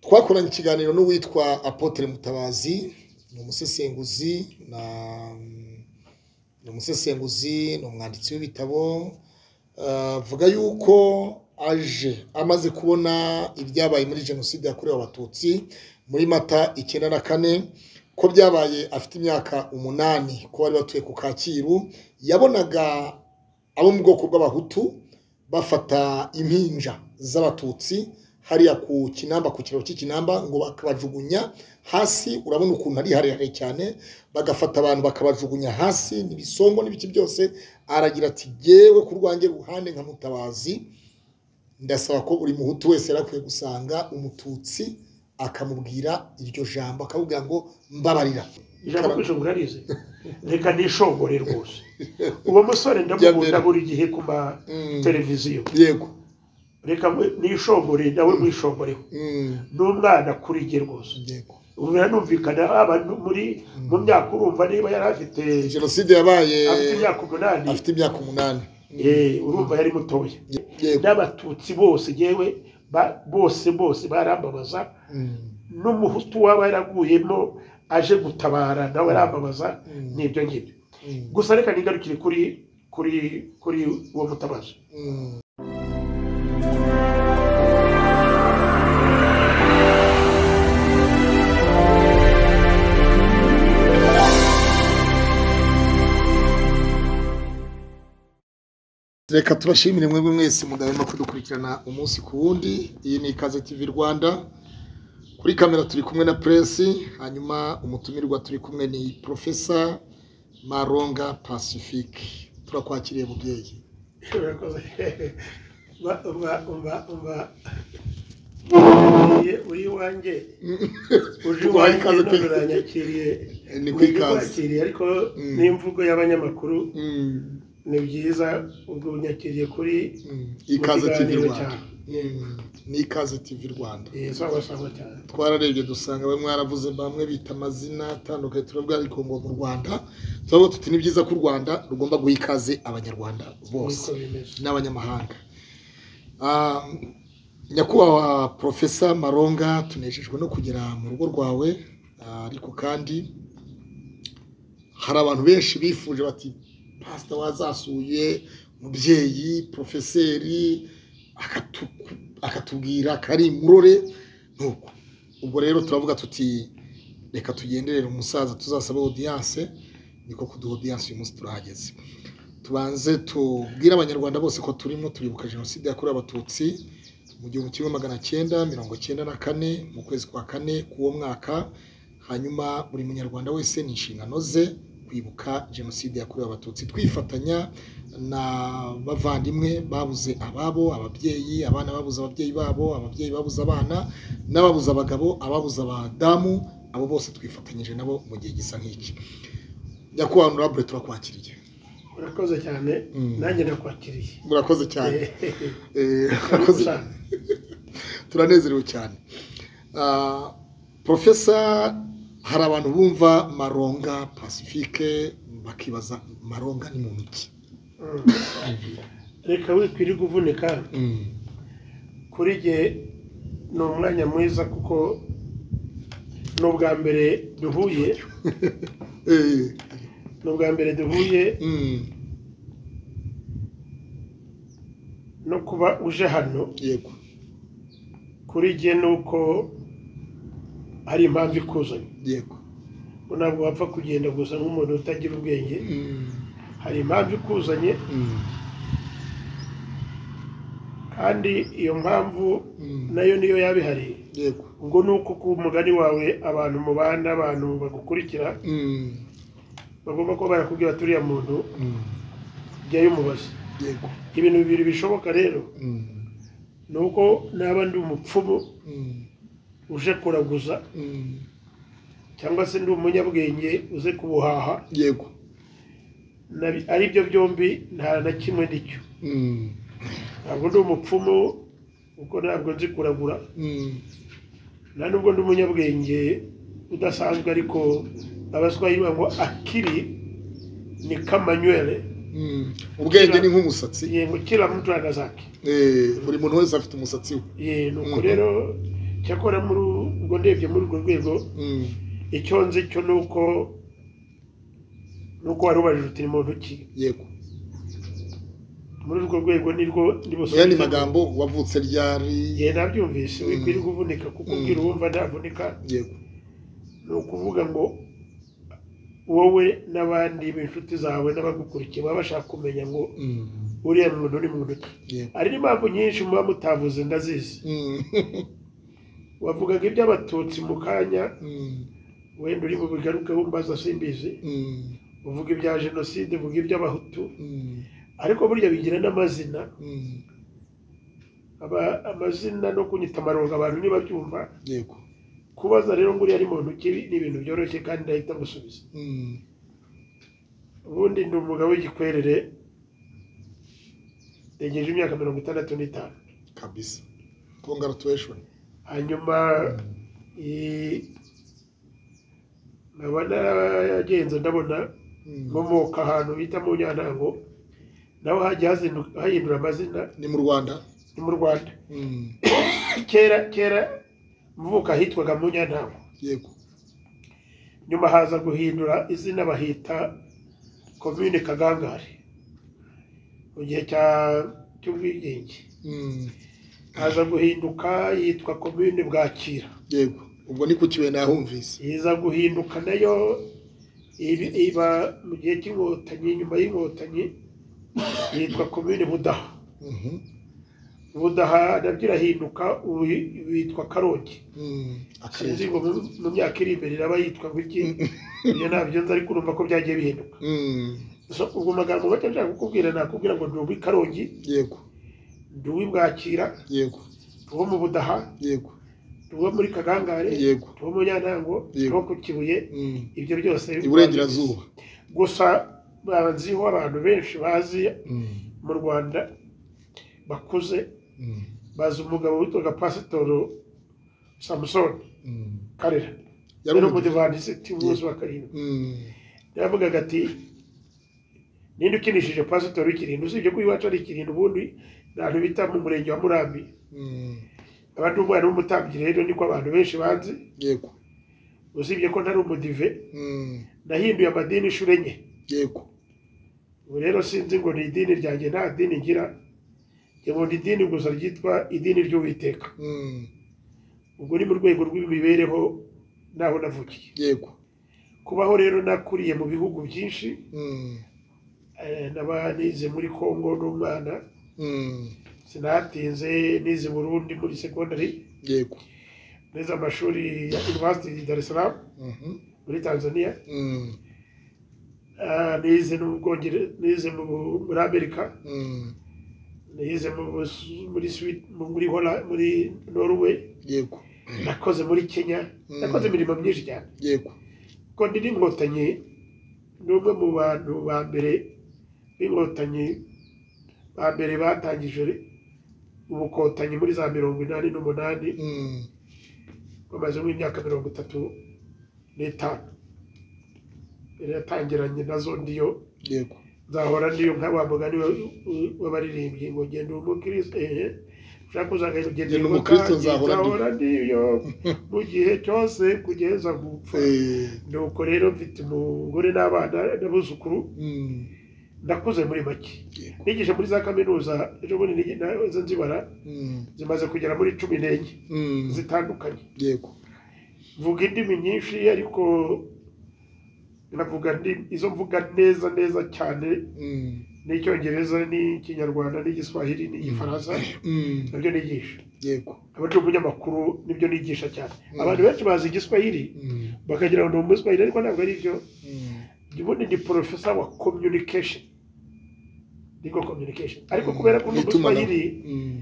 twakoranye ikiganiro n'uwitwa apotre mutabazi ni umusesenguzi na ni umusesenguzi ni umwanditsi w'ibitabo Eh, avuga yuko aje amaze kubona ibyabaye muri jenoside yakorewe abatutsi muri mata icyenda na kane ko byabaye afite imyaka umunani ko bari batuye ku kacyiru yabonaga abo mu bwoko bw'abahutu bafata impinja z'abatutsi hariya ku kinamba ku kiraro cy'ikinamba ngo bakabajugunya hasi urabona ukuntu ari harehare cyane bagafata abantu bakabajugunya hasi n'ibisongo n'ibiki byose aragira ati yewe ku rwanjye ruhande nka mutabazi ndasaba ko buri muhutu wese yari akwiye gusanga umututsi akamubwira iryo jambo akamubwira ngo mbabarira ijambo kwishe murarize reka nishongore rwose uwo musore ndamukunda Jya mbere. buri gihe ku mateleviziyo yego reka mwe- nishongore nawe mwishogoreho Mm, ni umwana kuri jye rwose yego ubu biranumvikana haba no muri mu myaka urumva niba yari afite jenoside yabaye afite imyaka umunani afite imyaka umunani eh, urumva yari mutoya yego n'abatutsi bose yewe ba- bose bose barambabaza Mm. n'umuhutu waba yaraguyemo aje gutabara nawe arambabaza n'ibyo ngibyo Mm. gusa reka nigarukire kuri kuri kuri uwo mutabazi Mm. reka tubashimire mwebwe mwese mudahema kudukurikirana umunsi ku wundi iyi ni ikaze tv rwanda kuri kamera turi kumwe na puresi hanyuma umutumirwa turi kumwe ni porofesa maronga pacifique turakwakiriye mubyeyi urakoze umva umva umva umva Uriye- uri iwanjye uje Tuguhaye iwanjye ikaze none pe. uranyakiriye Ni ku Uje ikaze. kwakiriye ariko Mm. n'imvugo y'abanyamakuru Mm, ni byiza ubwo unyakiriye kuri mm. ikaze tv kiganiro rwanda cyawe. Mm, ni ikaze tv rwanda eh, sawa sawa cyane twararebye dusanga bamwe mwaravuze bamwe bita amazina atandukanye turavuga ariko ngo mu rwanda turavuga tuti ni byiza ko u rwanda rugomba guha ikaze abanyarwanda bose niko bimeze n'abanyamahanga Ah, nyakubahwa porofesa maronga tunejejwe no kugera mu rugo rwawe Ah, ariko kandi hari abantu benshi bifuje bati pasita wazasuye umubyeyi porofeseri akatu- akatubwira kari murore nuko ubwo rero turavuga tuti reka tugenderere umusaza tuzasaba odiyanse niko kuduha odiyanse uyu munsi turahageze tubanze tubwire abanyarwanda bose ko turimo turibuka jenoside yakorewe abatutsi mu gihumbi kimwe magana cyenda mirongo cyenda na kane mu kwezi kwa kane k'uwo mwaka hanyuma buri munyarwanda wese ni inshingano ze kwibuka jenoside yakorewe abatutsi twifatanya na bavandimwe babuze ababo ababyeyi abana babuze ababyeyi babo ababyeyi babuze abana n'ababuze abagabo ababuze abadamu abo bose twifatanyije nabo mu gihe gisa nk'iki nyakubahwa honorable turakwakiriye urakoze cyane Mm. nanjye nakwakiriye murakoze cyane Eh, Eh, urakoze murakoze. cyane. turanezerewe cyane Ah, profesa hari abantu bumva maronga pacifique bakibaza maronga ni muntu ki Mm. reka wikwirirwa uvunika kuri jye ni umwanya mwiza kuko ni ubwa mbere duhuye Eh, ni ubwa mbere duhuye mm, no kuba uje hano yego kuri jye ni uko hari impamvu ikuzanye yego Ngo ntabwo wapfa kugenda gusa nk'umuntu utagira ubwenge Mm, hari impamvu ikuzanye mm, kandi iyo mpamvu mm, nayo niyo yaba ihari yego ubwo ni uko ku mugani wawe abantu mubana abantu bagukurikira Mm, bagomba kuba barakubwira turiya muntu mm, jyayo umubaze yego ibintu bibiri bishoboka rero Mm, ni uko naba ndi umupfumu mm, uje kuraguza mm, cyangwa se ndi umunyabwenge uze kubuhaha yego na- ari byo byombi nta na kimwe nicyo Mm, ntabwo ndi umupfumu kuko ntabwo nzi kuragura mm, nta nubwo ndi umunyabwenge udasanzwe ariko abaswayi bavuga ngo akiri ni kamanywere mm. ubwenge ni nk'umusatsi yego kila mtu ana zake Eh, buri muntu wese afite umusatsi we ye nuko Mhm. rero cyakora muri ubwo ndebye muri urwo rwego icyo nzi cyo ni uko ni uko wari ubajije uti ni muntu ki yego muri urwo rwego nirwo oya ni ndibusubize magambo wavutse ryari igihe nabyumvise wikwiriye uvunika kuko Mm. ubwira uwumva navunika yego ni ukuvuga ngo wowe n'abandi b'inshuti zawe n'abagukurikiye baba bashaka kumenya ngo Mm. uriya muntu ni muntu ki yego hari n'impamvu nyinshi muba mutavuze ndazizi Mm. wavugaga iby'abatutsi mu kanya Mm. wenda uri bubigarukeho mbaza simbizi Mm. uvuga ibya jenoside uvuga iby'abahutu Mm. ariko burya bigira n'amazina Mm. aba amazina no kunyita amarongo abantu ntibabyumva yego kubaza rero ngo uriya ari muntu ki ni ibintu byoroshye kandi ndahita ngusubiza Mm. ubundi ndi umugabo w'igikwerere ntegereje imyaka mirongo itandatu n'itanu kabisa congratulation hanyuma i- nkaba naragenze ndabona Mm. nkomoka ahantu bita mu nyantango naho hagiye hazindu- hahindura amazina ni mu rwanda ni mu rwanda Mm. kera kera mvuka hitwaga mu nyantango yego nyuma haza guhindura izina bahita komine kagangare mu gihe cya- cy'ubwigenge Mm. haza guhinduka yitwa komine bwakira yego ubwo ni ku kibuye nahumvise iza guhinduka nayo ibi- iba mu gihe cy'inkotanyi nyuma y'inkotanyi yitwa komine budaha Mhm. budaha nabyo irahinduka ubu yitwa karongi Mm. akarere sinzi ngo mu- mu myaka iri imbere iraba yitwa guki ibyo ntabyo nzi ariko urumva ko byagiye bihinduka Mm. so ubwo magambo make nshaka kukubwira nakubwira ngo ndi uw'i karongi yego ndi uw'i bwakira yego ndi uwo mu budaha yego ndi uwo muri kagangare ndi yego uwo mu nyantango ndi uwo ku kibuye Mm. ibyo byose iburengerazuba gusa banziho abantu benshi bazi Mm. mu rwanda bakuze Mm. bazi umugabo witwaga pasitoro samusoni Mm. karera yari yari umudiva umudivanisiti w'umunsi wa karindwi Mm. yaravugaga ati ninde ukinishije pasitoro w'ikirindwe usibye ko iwacu ari ikirindwe ubundi ni ahantu bita mu murenge wa murambi Mm. abandi umwana w'umutambyi rero niko abantu benshi banzi yego usibye ko ntari umudive Mm. nahinduye amadini inshuro enye yego ubu rero sinzi ngo ni idini ryanjye nta dini ngira njye nkunda idini gusa ryitwa idini ry'uwiteka Mm. ubwo ni mu rwego rw'imibereho n'aho navukiye yego kubaho rero nakuriye mu bihugu byinshi Mm. eh, naba nize muri kongo n'umwana Mm. sinatinze nize i burundi muri segondari yego nize amashuri ya university di dar es salaam Mhm. muri tanzania Mm. Ah, nize no mu Bwongere- nize mu Bu- muri amerika Mm. nize mu Bus- muri Sweden, muri Hola- muri norway yego nakoze muri kenya Mm. nakoze imirimo myinshi cyane yego ko ndi n'inkotanyi ni umwe mu bantu ba mbere b'inkotanyi ba mbere batangije ubukotanyi muri za mirongo inani n'umunani Mm. bamaze nk'imyaka mirongo itatu n'itanu Yari yatangiranye nazo ndiyo yego nzahora ndiyo nka wa mugani wa- w'abaririmbyi ngo genda uri umukristo ehe ushaka uzagaye ugenda Genda uri umukristo, umukristo nzahora ndiyo. nzahora ndiyo mu gihe cyose kugeza gupfa Eh. nuko rero mfite umugore n'abana n'abuzukuru Mm. ndakuze muri make yego nigishe muri za kaminuza ejo bundi nigi- naza nzibara Mm. zimaze kugera muri cumi n'enye Mm. zitandukanye yego mvuga indimi nyinshi ariko navuga indi- izo mvuga neza neza cyane Mm. n'icyongereza n'ikinyarwanda n'igiswahili n'igifaransa Mm. nabyo nigisha yego aba ari umunyamakuru nibyo nigisha cyane Mm. abantu benshi bazi igiswahili Mm. bakagira ngo ni umuswahili ariko ntabwo ari byo Mm. ubundi ni porofesa wa communication nibwo communication ariko kubera ko ni Itumanaho. umuswahili Mm.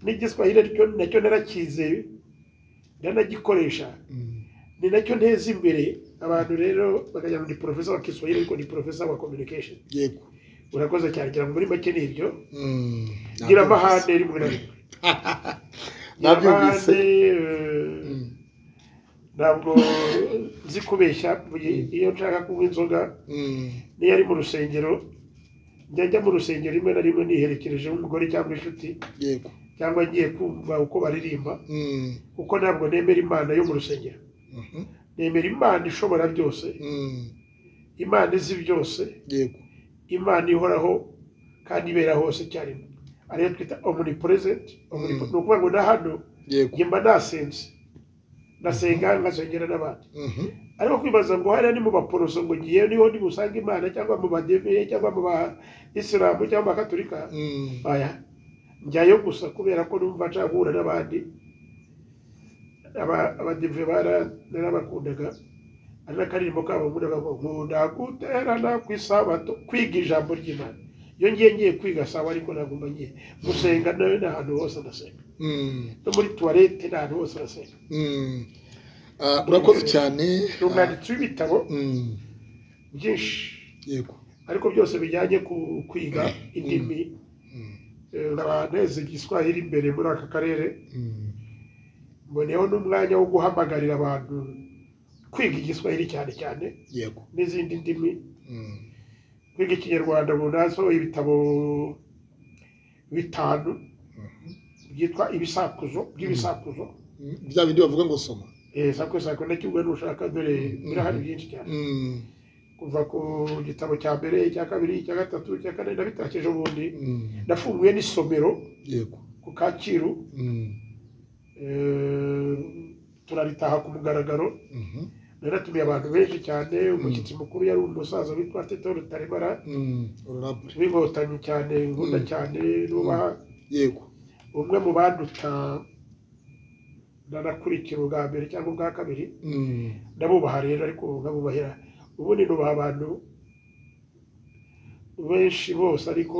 n'igiswahili aricyo nacyo narakize ndanagikoresha Mm. ni nacyo nteza imbere abantu rero bakagira ngo ni porofesa wa kiswahili ariko ni porofesa wa communication yego urakoze cyane ngira ngo muri make ni ibyo Mm. gira amahane rimwe na rimwe nabyumvise Amahane, eh, Mm. ntabwo nzi kubeshya mu gihe iyo nshaka kunywa inzoga Mm. niyo ari mu rusengero njya njya mu rusengero rimwe na rimwe niherekereje nk'umugore cyangwa inshuti yego cyangwa ngiye kumva uko baririmba Mm, kuko ntabwo nemera imana yo mu rusengero mhm, nemera imana ishobora byose mm, imana izi byose yego imana ihoraho kandi ibera hose icyarimwe ariyo twita omnipresent omnipo- Mm. ni ukuvuga ngo na hano yego njye mba nasenze ndasenga nkasengera n'abandi Mhm, ariko kwibaza ngo hariya ni mu baporoso ngo ngiye niho nibusange imana cyangwa mu badeve cyangwa mu ba isilamu cyangwa mu bakatolika mm, aya njyayo gusa kubera ko numva nshaka guhura n'abandi Aba- abadive bara- narabakundaga ari n'akaririmbo kabo nkundaga ngo nkunda guterana ku isabato kwiga ijambo ry'imana iyo ngiye ngiye kwiga sawa ariko ntabwo mba ngiye gusenga nawe ni ahantu hose ndasenga mm, no muri tuwarete ni ahantu hose ndasenga mm. Ah, urakoze cyane ni umwanditsi w'ibitabo Ah, mm, byinshi yego ariko byose bijyanye ku kwiga indimi Mm, eh, nkaba neze igiswahili iri imbere muri aka karere mm. mboneyeho n'umwanya wo guhamagarira abantu kwiga igiswahili cyane cyane yego n'izindi ndimi Mm, kwiga ikinyarwanda ubu nasohoye ibitabo bitanu mhm. byitwa ibisakuzo by'ibisakuzo Mm, bya bindi bavuga ngo soma Eh, sakwe sakwe nakibwa nushaka dore birahari byinshi cyane Mm, kuva ku gitabo cya mbere icya kabiri icya gatatu icya kane nabitakeje ubundi mm, nafunguye n'isomero yego ku kacyiru Mm, Eh, turaritaha ku mugaragaro mhm, naratumiye abantu benshi cyane umushyitsi mukuru yari umusaza witwa tito rutaremara mm, honorable w'inkotanyi cyane nkunda Mm. cyane nubaha yego umwe mu banduta nanakurikira ubwa mbere cyangwa ubwa kabiri Mm, ndabubaha rero ariko nkabubahira ubundi nubaha abantu benshi bose ariko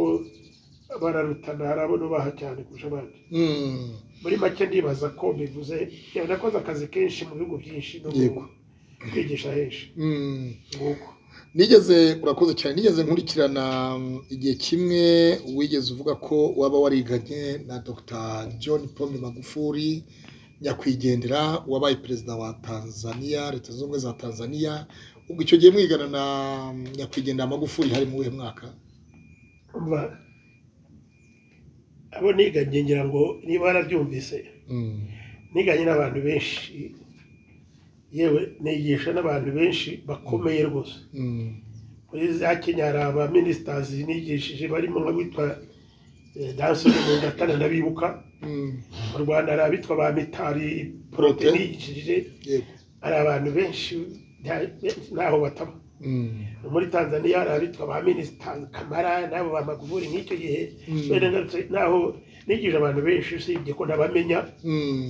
bararutana hari abo nubaha cyane kurusha abandi mm, muri make ndibaza ko bivuze yaba nakoze akazi kenshi mu bihugu byinshi no Yego. mu- kwigisha henshi mm. nguko nigeze urakoze cyane nigeze nkurikirana mm, igihe kimwe wigeze uvuga ko waba wariganye na dr john paul magufuli nyakwigendera wabaye perezida wa tanzania leta zunze ubumwe za tanzania ubwo icyo gihe mwigana na mm, nyakwigendera magufuli hari mu wuhe mwaka umva abo niganye ngira ngo niba warabyumvise Mm, niganye n'abantu benshi yewe nigisha n'abantu benshi bakomeye rwose mm, muri za kenya hari aba ministers nigishije barimo nk'abitwa eh, danse yo mu gatana ndabibuka mm, mu rwanda hari abitwa ba mitari porote Protais. nigishije yego hari abantu benshi nta- ntaho bataba Mm, muri tanzania hari abitwa ba minisita kamara n'abo ba magufuri nk'icyo gihe Mm. wenda ngarutse naho nigije abantu benshi usibye ko nabamenya mm,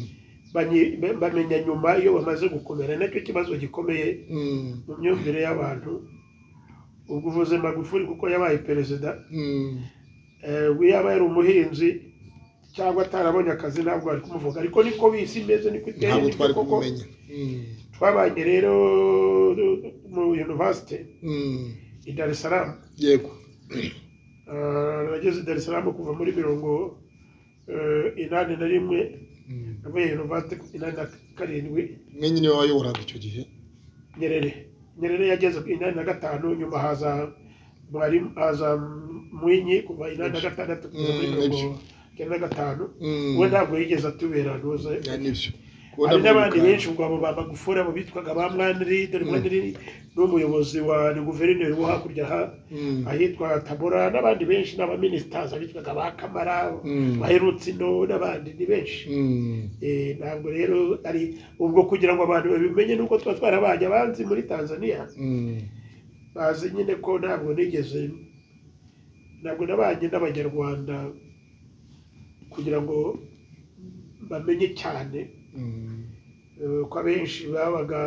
banyi- ba- bamenya nyuma iyo bamaze gukomera nacyo kibazo gikomeye mm, mu myumvire y'abantu ubwo uvuze magufuri kuko yabaye perezida mm, eh, we yaba yari umuhinzi cyangwa atarabonye akazi ntabwo bari kumuvuga ariko niko bisi imeze niko iteye ntabwo niko twari koko. kumumenya Mm, twabanye rero mu university mm, i dar es salaam yego Ah, nageze i Dar es Salaam kuva muri mirongo eh, inani na rimwe Mm. navuye yunivasite inani na karindwi mwenyine wayoboraga icyo gihe nyerere nyerere yageze ku inani na gatanu nyuma haza mwarimu haza mwinyi kuva inani na gatandatu kugeza muri Mm, mirongo nibyo. icyenda na gatanu Mm. we ntabwo yigeze atubera ntuze Ya, nibyo hari n'abandi benshi ubwo abo ba magufuri abo bitwaga ba mwaniri dore mwaniri ni umuyobozi wa ni guverineri wo hakurya ha Mm. ahitwa tabora n'abandi benshi n'abaminisitazi abitwaga ba kamara Mm. baherutse ino n'abandi ni benshi Mm. Eh, ntabwo rero ari ubwo kugira ngo abantu babimenye nuko tuba twarabanye abanzi muri tanzania Mm. bazi nyine ko ntabwo nigeze ntabwo nabanye n'abanyarwanda kugira ngo bamenye cyane Mm. Eh, ko abenshi babaga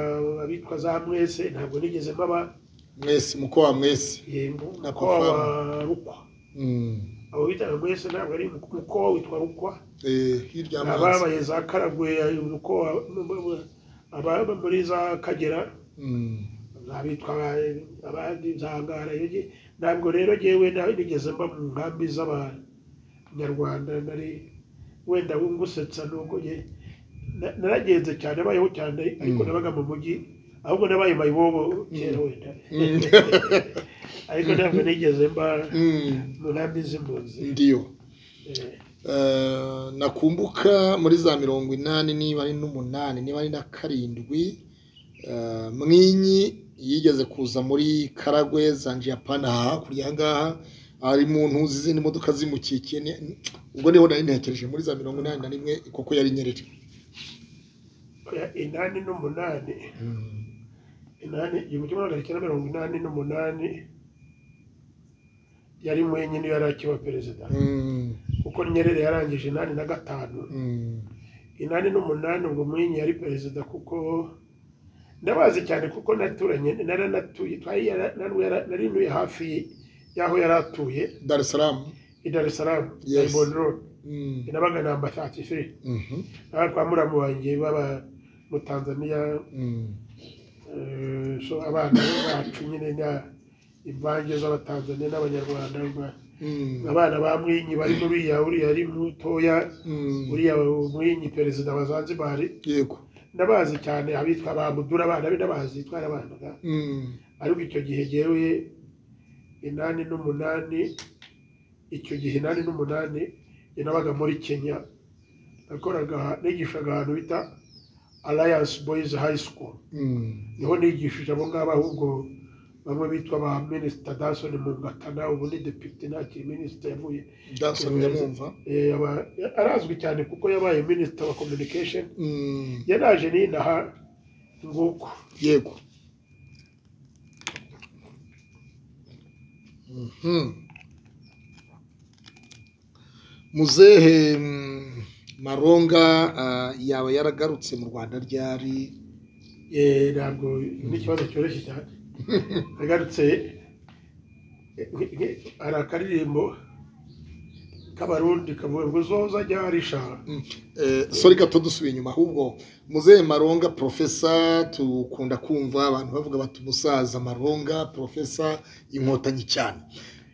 abitwa za mwese ntabwo nigeze baba mwese mukowa mwese yego Na ko wa Kofama. rukwa Mm. abo bitaga mwese ntabwo ari umukobwa witwa rukwa Eh, hirya y'amazi ababaye za karagwe uko ababa muri za kagera Mm. abitwa aba- abandi za ngara iyo ngi- ntabwo rero ngewe nawe nigeze mba mu nkambi z'abanyarwanda nari wenda ngusetsa nubwo nge na- naragenze cyane abayeho cyane ariko Mm. nabaga mu mujyi ahubwo nabaye mayibobo kera wenda Mm. ariko ntabwo nigeze mba Mm. mu nkambi z'impunzi ndiyo Eh, eh, nakumbuka muri za mirongo inani niba ari n'umunani niba ari na karindwi eh, mwinyi yigeze kuza muri karagwe za japani aha hakurya aha ngaha ari mu ntuzi izindi modoka zimukikiye ni- ubwo niho nari ntekereje muri za mirongo inani na rimwe kuko yari nyerere oya inani n'umunani inani igihumbi kimwe magana cyenda mirongo inani n'umunani yari mwenyine yari akiba perezida Mm, kuko nyerere yarangije inani na gatanu mm, inani n'umunani ubwo mwenye yari perezida kuko ndabazi cyane kuko naturanye naranatuye twari yara- nari yara- nari ntuye hafi y'aho yari atuye dar es salaam i Dar es Salaam Yes. i Bond Road Mm, nabaga namba 33 mhm, aha kwa muramu wanjye baba mu Tanzania mm, eh, so abana bacu nyine na imvange z'abatanzania n'abanyarwanda ba- mm, abana ba mwenyi barimo uriya uriya ari mutoya mm, uriya mwenyi perezida wa Zanzibar yego ndabazi cyane abitwa ba mudura abana be ndabazi itwara abana Mm, ariko icyo gihe jyewe inani n'umunani icyo gihe inani n'umunani jye nabaga muri kenya nakoraga nigishaga ahantu bita alliance boys high school mm, niho nigishije abo ngabo ahubwo bamwe bitwa ba minisita danson mugatana ubu ni depite ntakiri minisita yavuye Johnson ndamwumva Eh, aba- arazwi cyane kuko yabaye minisita wa communication Mm, yaraje ninaha nguko yego Mhm. muzehe mm, maronga ah, yaba yaragarutse mu rwanda ryari Eh, ntabwo ni ikibazo cyoroshye cyane agarutse eh, nk- nk- hari akaririmbo k'abarundi kavuga ngo zoza ryarisha Eh, sorry gato dusubiye inyuma ahubwo muzehe maronga profesa tukunda kumva abantu bavuga bati umusaza maronga profesa inkotanyi cyane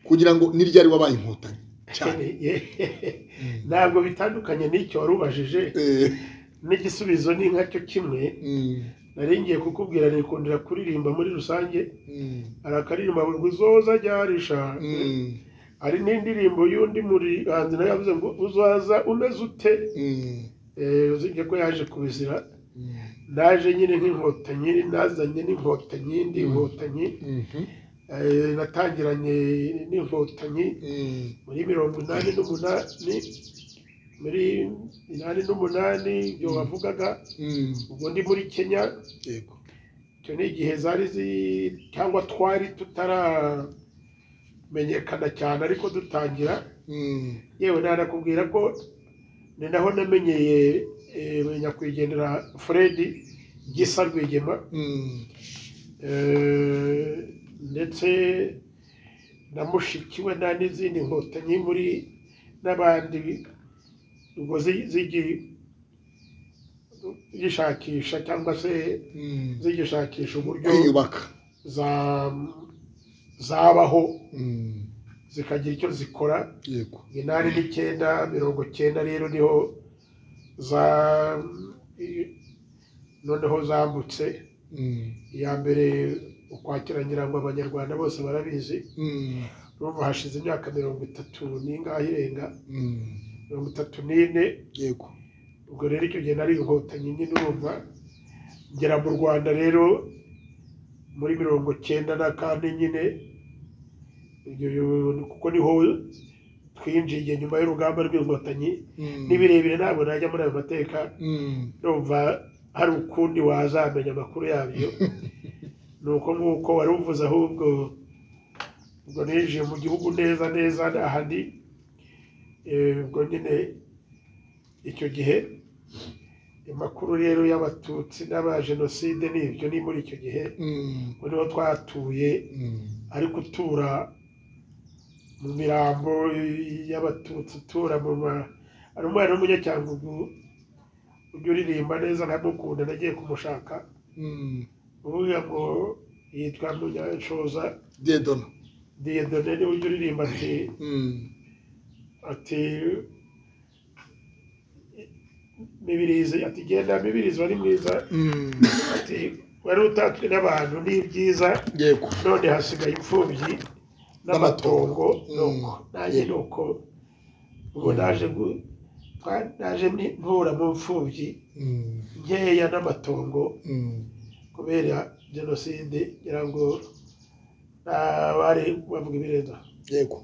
kugira ngo ni ryari wabaye inkotanyi cyane ntabwo bitandukanye n'icyo wari ubajije Eh, n'igisubizo ni nkacyo kimwe mm, nari ngiye kukubwira nikundira kuririmba muri rusange mm, hari akaririmbo kavuga ngo zoza ryarisha mm, hari n'indirimbo y'undi muhanzi nawe yavuze ngo uzaza umeze ute mm, Eh, uzibye ko yaje kubizira mm, naje nyine nk'inkotanyi nazanye n'inkotanyi ndi inkotanyi mhm, eh, natangiranye n'inkotanyi mm, muri mirongo inani n'umunani muri inani n'umunani ibyo wavugaga mm, ubwo ndi muri kenya yego icyo ni igihe zari zi cyangwa twari tutaramenyekana cyane ariko dutangira Mm, yewe nanakubwira ko ni naho namenyeye eh, nyakwigendera fred gisa rwigema mm, Eh, ndetse na mushiki we nta n'izindi nkotanyi muri n'abandi ubwo zi- zigi zishakisha cyangwa se mm, zigishakisha uburyo kwiyubaka za- zabaho Mm, zikagira icyo zikora yego inani n'icyenda mirongo cyenda rero niho za noneho zambutse Mm, iya mbere ukwakira nyirango abanyarwanda bose barabizi mm, urumva hashize imyaka mirongo itatu n'ingahe irenga mm, mirongo itatu n'ine yego ubwo rero icyo gihe nari inkotanyi nyine urumva ngera mu rwanda rero muri mirongo cyenda na kane nyine ibyo yo- kuko niho twinjiye nyuma y'urugamba rw'inkotanyi Mm, ni birebire ntabwo najya muri ayo mateka mm, numva hari ukundi wazamenya amakuru yabyo ni uko nk'uko wari uvuze ahubwo ubwo ninjiye mu gihugu neza neza aha ndi Eh, ubwo nyine icyo gihe amakuru rero y'abatutsi n'abajenoside ni ibyo ni muri icyo gihe mm, ubwo niho twatuye mm, ariko utura mu mirambo y'abatutsi utura mu ma hari umwana w'umunyacyangugu ujya uririmba neza nkamukunda nagiye kumushaka mm. uvuga ngo yitwa munyanshoza dedona diyedone niwe ujya uririmba ati Mm, ati mibirizi ati genda mibirizi wari mwiza mm, ati wari utatswe n'abantu ni ibyiza yego none hasigaye imfubyi n'amatongo N'amatongo. nuko Mm. nanjye nuko ubu naje gu- twa- naje ni- mpura mu mfubyi Mm, nkeya n'amatongo mm, kubera jenoside ngira ngo abari bavuga ibirenza yego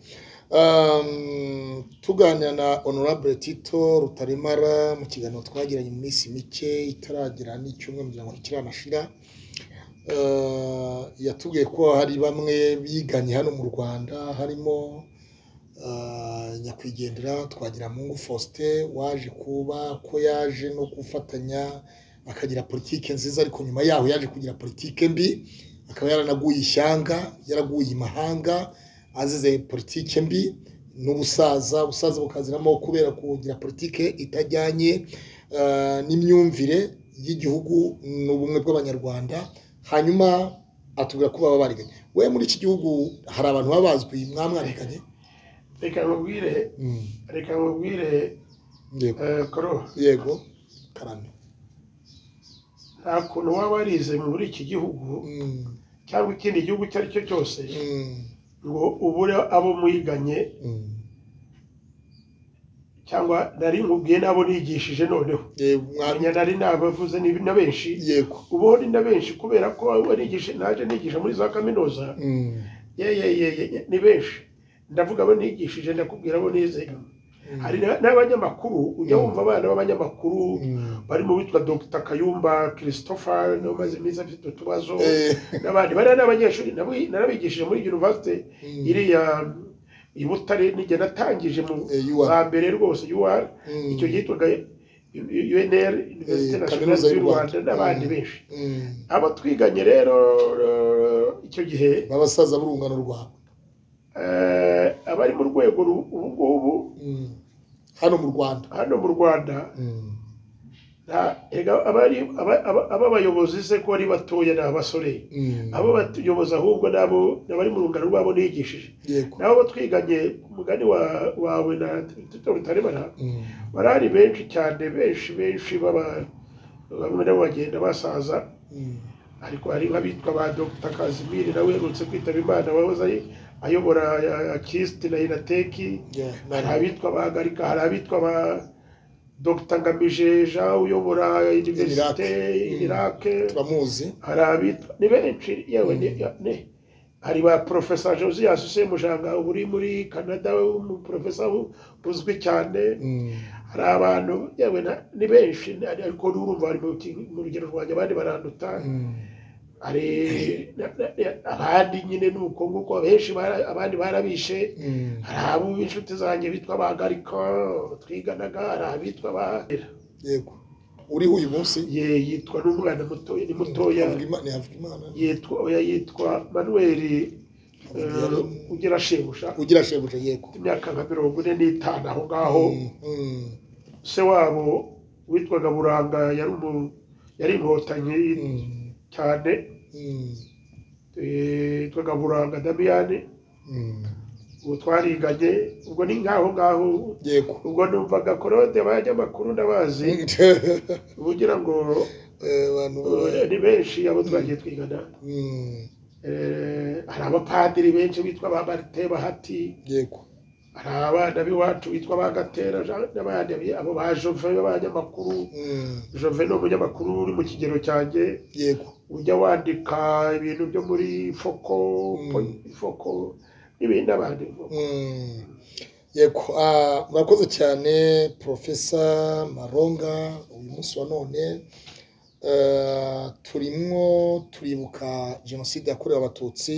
Um, tuganira na honorable tito rutaremara mu kiganiro twagiranye mu minsi mike itaragira n'icyumweru kugira ngo kiranashira Uh, yatubwiye ko hari bamwe biganye hano mu rwanda harimo uh, nyakwigendera twagira mungu faustin waje kuba ko yaje no gufatanya akagira politike nziza ariko nyuma yaho yaje kugira politike mbi akaba yaranaguye ishyanga yaraguye imahanga azize politike mbi n'ubusaza ubusaza bukaziramo kubera kugira politike itajyanye eh, n'imyumvire y'igihugu n'ubumwe bw'abanyarwanda hanyuma atubwira ko baba bariganye we muri iki gihugu hari abantu baba bazwi mwamwariganye reka nkubwire Mm, reka nkubwire yego eh, koro yego karame nta kuntu waba warize muri iki gihugu Mm, cyangwa ikindi gihugu icyo ari cyo cyose mm, ngo ubure abo mwiganye mm. cyangwa nari nkubwiye n'abo nigishije noneho Yego, mwa- mwanya nari nabavuze ni- na benshi yego ubu ni na benshi kubera ko abo nigisha naje nigisha muri za kaminuza Mm, ye ye ye ye ye, ni benshi ndavuga abo nigishije ndakubwira abo nize mm, hari na- n'abanyamakuru ujya Mm. wumva abana b'abanyamakuru mm. barimo witwa dr kayumba christopher n'umaze iminsi afite utubazo Eh, n'abandi bariya ni abanyeshuri nabo- narabigishije muri university mm, iriya i Butare nijye natangije mu eh, you are- ba mbere rwose UR mm, icyo yitwaga UNR Université Eh, Nationale Kaminuza y'u y'u Rwanda Rwanda. n'abandi Mm. benshi mm. abo twiganye rero eh, icyo gihe babasaza b'urungano rwawe eh, abari mu rwego ru- ubu ngubu hano mu rwanda hano mu Rwanda nta- erega abari- aba- aba- ababayobozi se ko ari batoya ni abasore abo batuyoboza ahubwo nabo ni abari mu rungano rwabo nigishije yego nabo bo twiganye ku mugani wa- wawe na Tito Rutaremara Mm, barari benshi cyane benshi benshi baba bamwe nabo bagenda basaza mm, ariko hari nk'abitwa ba Dr Kazimiri nawe uherutse kwitaba imana wahoze ari- ayobora kisiti na inateki yeah, hari nani- abitwa ba Garika hari abitwa ba Dr Ngamije Jean uyobora univerisite Iraq. Mm. irake turamuzi hari abitwa ni benshi yewe ni- ni- hari ba Profesa Josias Semujanga ubu uri muri Canada umuprofesa uzwi cyane Mm, hari abantu yewe na- ni benshi na- ariko n'urumva bari mu ki- mu rugero rwanjye abandi baranduta mm, hari na- na- na- abandi nyine ni uko nguko benshi bara- abandi barabishe mm. hari abo b'inshuti zanjye bitwa ba garika twiganaga hari abitwa ba yego uriho uyu munsi ye yitwa n'umwana mutoya ni mutoya Havugima- ni havugimana yitwa oya yitwa manuel Havugiyaremye. ugira shebuja ugira shebuja yego ufite imyaka nka mirongo ine n'itanu aho ngaho Mm, mm, se wabo witwaga buranga yari umu- yari inkotanyi mm, cyane mm, eh, yitwaga buranga damiyane mm. ubu twariganye ubwo ni nk'aho ngaho yego ubwo numvaga korode abanyamakuru ndabazi ubu ngira ngo Eh, abantu eh, ba- ni benshi abo twagiye twigana Mm, Eh, hari abapadiri benshi bitwa ba marite bahati yego hari abana b'iwacu bitwa ba gatera Jean- n'abandi abo ba jove b'abanyamakuru Mm, jove ni umunyamakuru uri mu kigero cyanjye yego ujya wandika ibintu byo muri foko Mm. po- foko n'ibindi n'abandi Mm. yego ah, murakoze cyane profesa maronga uyu munsi wa none eh, turimo turibuka jenoside yakorewe abatutsi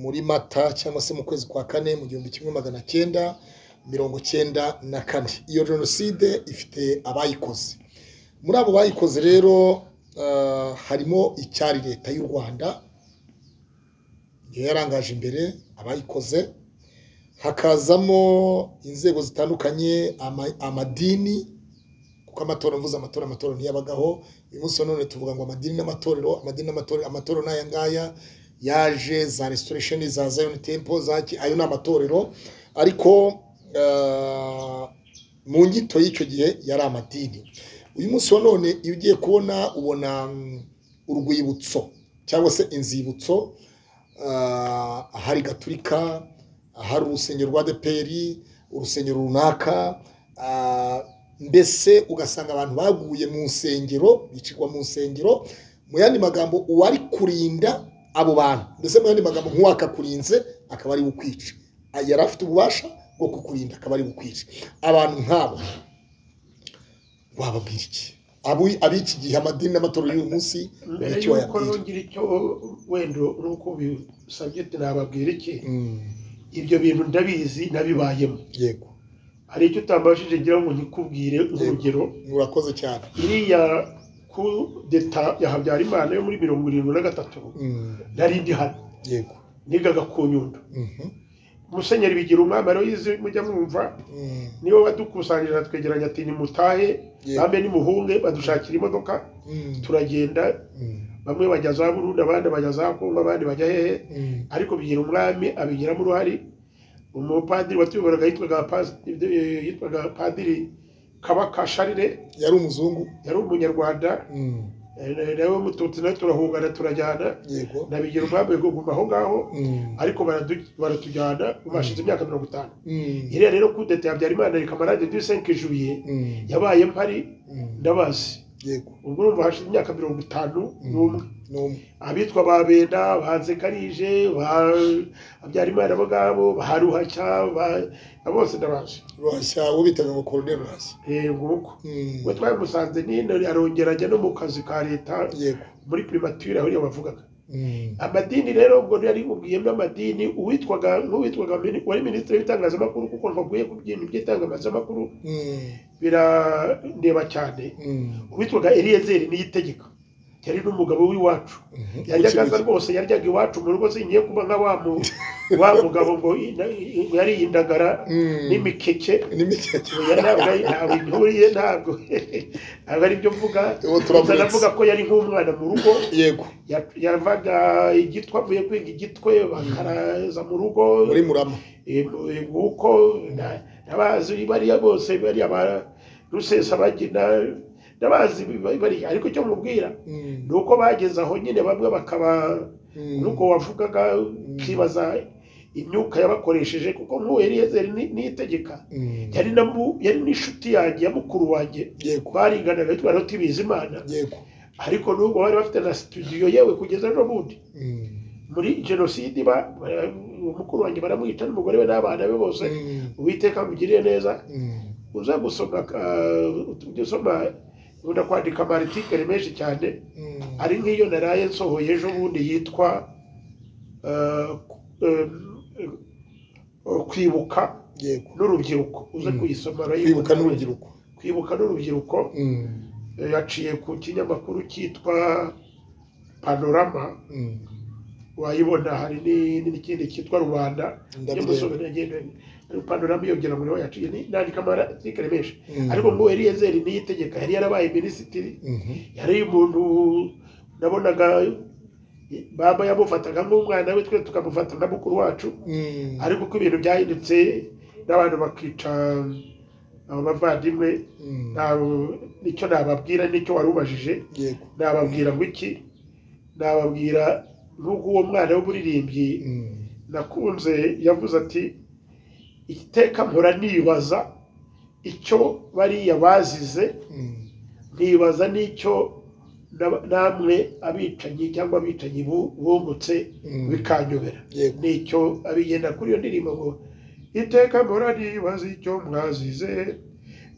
muri mata cyangwa se mu kwezi kwa kane mu gihumbi kimwe magana cyenda mirongo cyenda na kane iyo jenoside ifite abayikoze muri abo bayikoze rero eh, harimo icyari leta y'u rwanda niyo yarangaje imbere abayikoze hakazamo inzego zitandukanye ama- amadini kuko amatora mvuze amatora amatora ntiyabagaho uyu munsi wa none tuvuga ngo amadini n'amatorero amadini n'amatorero amatorero ni aya ngaya yaje za restoration za zion temple za ki- ayo ni amatorero ariko eh, mu nyito y'icyo gihe yari amadini uyu munsi wa none iyo ugiye kubona ubona mm, urwibutso cyangwa se inzibutso ah, ahari gaturika ahari urusengero rwa deperi urusengero runaka ah, mbese ugasanga abantu baguye mu nsengero bicirwa mu nsengero mu yandi magambo uwari kurinda abo bantu mbese mu yandi magambo nk'uwakakurinze akaba ari ukwica yari afite ububasha bwo kukurinda akaba ari ukwica abantu nk'abo wababwira iki Abo- ab'iki gihe amadini n'amatorero y'uyu munsi mbere icyo y'uko wayabwira nongera icyo wenda nk'uko bisabye ati nababwira iki Mm, ibyo bintu ndabizi nabibayemo yego hari icyo utambajije ngira ngo nkikubwire urugero urakoze cyane iriya ku deta ya habyarimana yo muri mirongo irindwi na gatatu Mm, nari ndi hano yego nigaga ku nyundo Mhm, musenyeri bigira umwami aroyizi mujya mwumva mm, niwe wadukusanyije atwegeranya ati nimutahe Yego. bambe nimuhunge badushakira imodoka mm, turagenda mm, bamwe bajya za burundi abandi bajya za kongo abandi bajya hehe mm, ariko bigira umwami abigiramo uruhare umupadiri watuyoboraga yitwaga pas- eh, yitwaga padiri kabaka sharire yari umuzungu yari umunyarwanda Mm, eh, nawe mututsi nawe turahungana turajyana yego nabigira umwami yo kuguma aho ngaho Mm, ariko baradu- baratujyana ubu hashize imyaka mirongo itanu mm, iriya rero kudeta ya habyarimana reka marade du senke juye mm, yabaye mpari mm, ndabazi yego ubwo urumva hashize imyaka mirongo itanu n'umwe n'umwe abitwa ba benda ba nsekarije ba habyarimana bo ngabo ba ruhashya ba na bose ndabaje rwashya uwo bitaga ngo koroneri rwashya Eh, nguko Mm, we twamusanze nino arongera ajya no mu kazi ka leta yego muri primature aho niyo bavugaga Mm, amadini rero ubwo yari mubwiyemo amadini uwitwaga nk'uwitwaga mini- wari minisitiri w'itangazamakuru kuko ntabwiye ku bintu by'itangazamakuru mm, birandeba cyane mm, uwitwaga eliyezeri niyitegeka yari n'umugabo w'iwacu mhm. yajyaga aza rwose yaryaga iwacu mu rugo zigiye kuba nka wa mu- wa mugabo ngo ina- yariye indagara Mm, n'imikeke n'imikeke Oya, ntabwo ari- ntabwo ihuriye ntabwo ntabwo ari byo mvuga Ubu turavunitse. Gusa navuga ko yari nk'umwana mu rugo yego ya- yavaga igitwe avuye kwiga igitwe bakaraza mu rugo muri murama Eh, mu- eh, nguko na- nabazi bariya bose bariya ba rusesabagina nabazi bariya ariko icyo mubwira Mm, ni uko bageze aho nyine bamwe bakaba mm, nuko wavugaga ukibaza imyuka yabakoresheje kuko nk'uwo eliyezeri ni- niyitegeka mm, yari na mu- yari n'inshuti yanjye ya mukuru wanjye yego twariganaga twari tubizi imana yego ariko n'ubwo bari bafite na studio yewe kugeza n'ubundi Mm, muri jenoside iba bara- uwo mukuru wanjye baramwica n'umugore we n'abana be bose mm, uwiteka amugiriye neza mm, uza gusoma ujya usoma ukunda kwandika amaartikele menshi cyane mm. ari nk'iyo naraye nsohoye ejo bundi yitwa eh, eh, eh, kwibuka yego n'urubyiruko uze Mm. kuyisoma kwibuka urayibona. n'urubyiruko kwibuka n'urubyiruko Mm, eh, yaciye ku kinyamakuru cyitwa panorama mm. wayibona hari ni- ni- n'ikindi cyitwa rubanda Ndabireba. nyamusobe ngenda panorama yongera ngo niho yaciye ni- nandika amaartikele menshi Mm. ariko ngo eliyezeri niyitegeka yari yarabaye minisitiri Mhm. yari umuntu nabonaga baba yamufataga nk'umwana we twe tukamufata nka mukuru wacu Mm, ariko uko ibintu byahindutse n'abantu bakica abo bavandimwe mm, nta- nicyo nababwira nicyo wari ubajije yego nababwira ngo iki nababwira nk'uko uwo mwana w'umuririmbyi Mm, nakunze yavuze ati iteka mpora nibaza icyo bariya bazize mm, nkibaza n'icyo na- namwe abicanyi cyangwa abicanyi bu- bungutse Mm. bikanyobera Yego. nicyo abigenda kuri iyo ndirimbo ngo iteka mpora nibaza icyo mwazize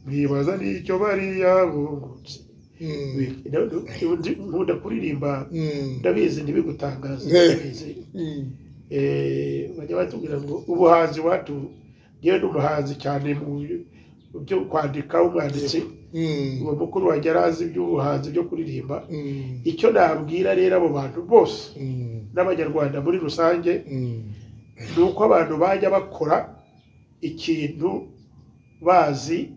nkibaza n'icyo bariya bungutse mm, Bi- no- no- ndi- nkunda kuririmba mm, ndabizi ntibigutangaza Eh. ndabizi mm. Eh, bajya batubwira ngo ubuhanzi wacu ngewe n'umuhanzi cyane mu byo- mu byo kwandika umwanditsi Mm, uwo mukuru wanjye arazi iby'ubuhanzi byo kuririmba mm, icyo nabwira rero abo bantu bose mm, n'abanyarwanda muri rusange mm. ni uko abantu bajya bakora ikintu bazi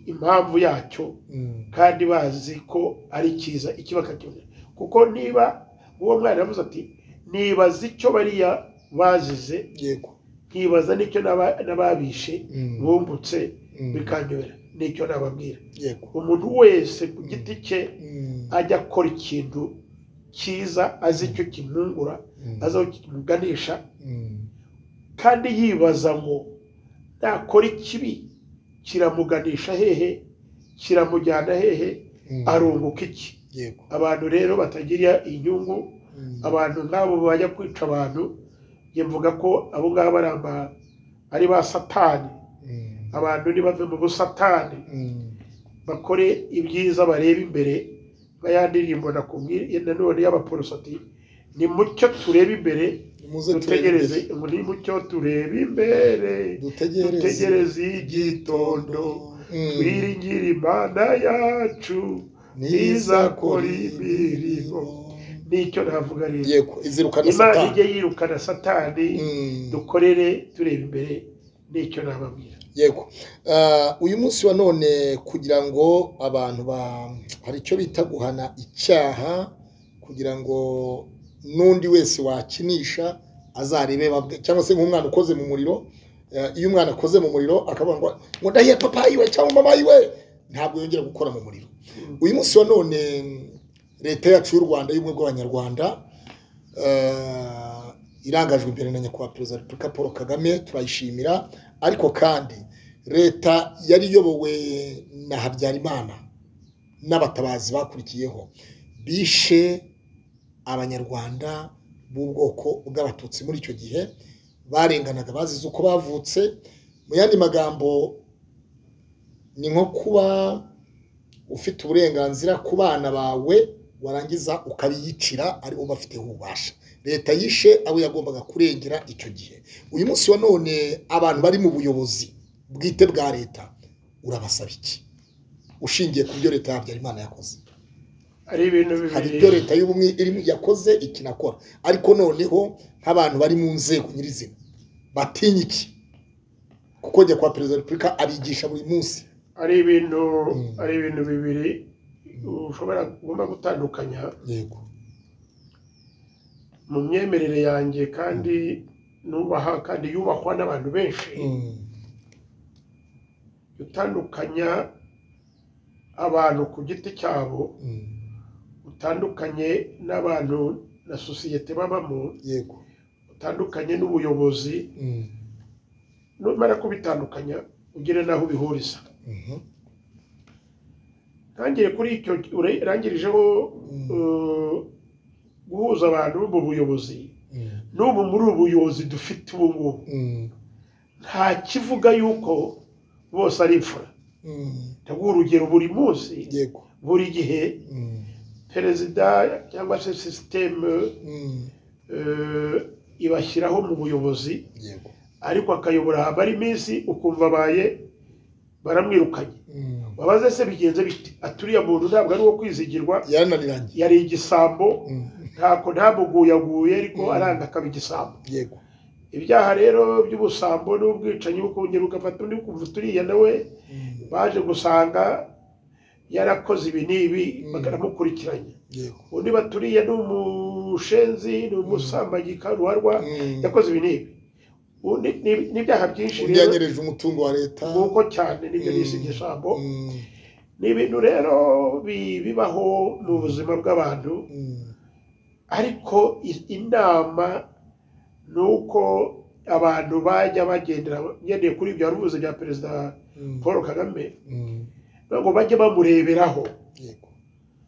impamvu yacyo Mm, kandi bazi ko ari cyiza iki bakacyongera kuko niba uwo mwana yavuze ati nibaza icyo bariya bazize yego nkibaza n'icyo naba- n'ababishe Mm. bungutse Mm. bikanyobera nicyo nababwira yego umuntu wese ku giti cye Mm, ajya akora ikintu cyiza azi icyo kimwungura Mm. azi aho kimuganisha mm, kandi yibaza ngo nakora ikibi kiramuganisha hehe kiramujyana hehe Mm. arunguka iki yego abantu rero batagira inyungu Mm. abantu nk'abo bajya kwica abantu njye mvuga ko abo ngabo ari aba- ari ba satani Mm. abantu ntibave mu busatani Mm. bakore ibyiza bareba imbere nka ya ndirimbo nakubwiye nanone y'abaporosati nimucyo turebe imbere muze dutegereze turebe ngo nimucyo turebe imbere dutegereze dutegereze igitondo Mm. twiringire imana yacu niza kora imirimo. nicyo navuga rero yego izirukana imana satani ijye yirukana satani Mm. dukorere tureba imbere nicyo nababwira yego Ah, uyu munsi wa none kugira ngo abantu ba hari icyo bita guhana icyaha kugira ngo n'undi wese wakinisha azarebe babwe cyangwa se nk'umwana ukoze mu muriro eh, iyo umwana akoze mu muriro akavuga ngo ngo ndahiye papa yiwe cyangwa mama yiwe ntabwo yongera gukora mu muriro uyu munsi wa none leta yacu y'u rwanda y'ubumwe bw'abanyarwanda eh, irangajwe imbere na nyakubahwa perezida wa repubulika paul kagame turayishimira ariko kandi leta yari iyobowe na habyarimana n'abatabazi bakurikiyeho bishe abanyarwanda b'ubwoko bw'abatutsi muri icyo gihe barenganaga bazize uko bavutse mu yandi magambo ni nko kuba ufite uburenganzira ku bana bawe warangiza ukabiyicira ari bo bafiteho ububasha leta yishe abo yagombaga kurengera icyo gihe uyu munsi wa none abantu bari mu buyobozi bwite bwa leta urabasaba iki ushingiye ku byo leta ya habyarimana yakoze hari ibintu hari bibiri ibyo leta y'ubumwe irimo yakoze iki nakora ariko noneho nk'abantu bari mu nzego nyirizina batinya iki kuko njya kwa perezida wa repubulika abigisha buri munsi ari ibintu Mm. ari ibintu bibiri ushobora ugomba gutandukanya yego mu myemerere yanjye kandi nubaha kandi yubahwa n'abantu benshi utandukanya abantu ku giti cyabo utandukanye n'abantu na sosiyete babamo yego utandukanye n'ubuyobozi numara kubitandukanya ugire n'aho ubihuriza ntangire kuri icyo urangirijeho eh, guhuza abantu bo mu buyobozi n'ubu muri ubu buyobozi dufite ubu ngubu nta kivuga yuko bose ari imfura ndaguha urugero buri munsi yego buri gihe perezida cyangwa se sisiteme eh, ibashyiraho mu buyobozi yego ariko akayobora habara iminsi ukumva abaye baramwirukanye wabaze se bigenze bite aturiya muntu ntabwo ari uwo kwizigirwa yarananiranye yari igisambo ntako ntamuguyaguye ariko aranga akaba igisambo yego ibyaha rero by'ubusambo n'ubwicanyi bukongera ugafata undi ukumva turiya nawe baje gusanga yarakoze ibi n'ibi Mm. bakanamukurikiranya yego undi baturiye ni umushenzi ni umusambanyi karuharwa yakoze ibi n'ibi Ubu ni- ni- n'ibyaha byinshi undi rero yanyereje umutungo wa leta nguko cyane nibyo Mm. nise igisambo Mm, ni ibintu rero bi- bibaho mu buzima bw'abantu mm, ariko i- inama ni uko abantu bajya bagendera ngendeye kuri ibyo wari uvuze bya perezida mm, paul kagame mm, ntabwo bajye bamureberaho yego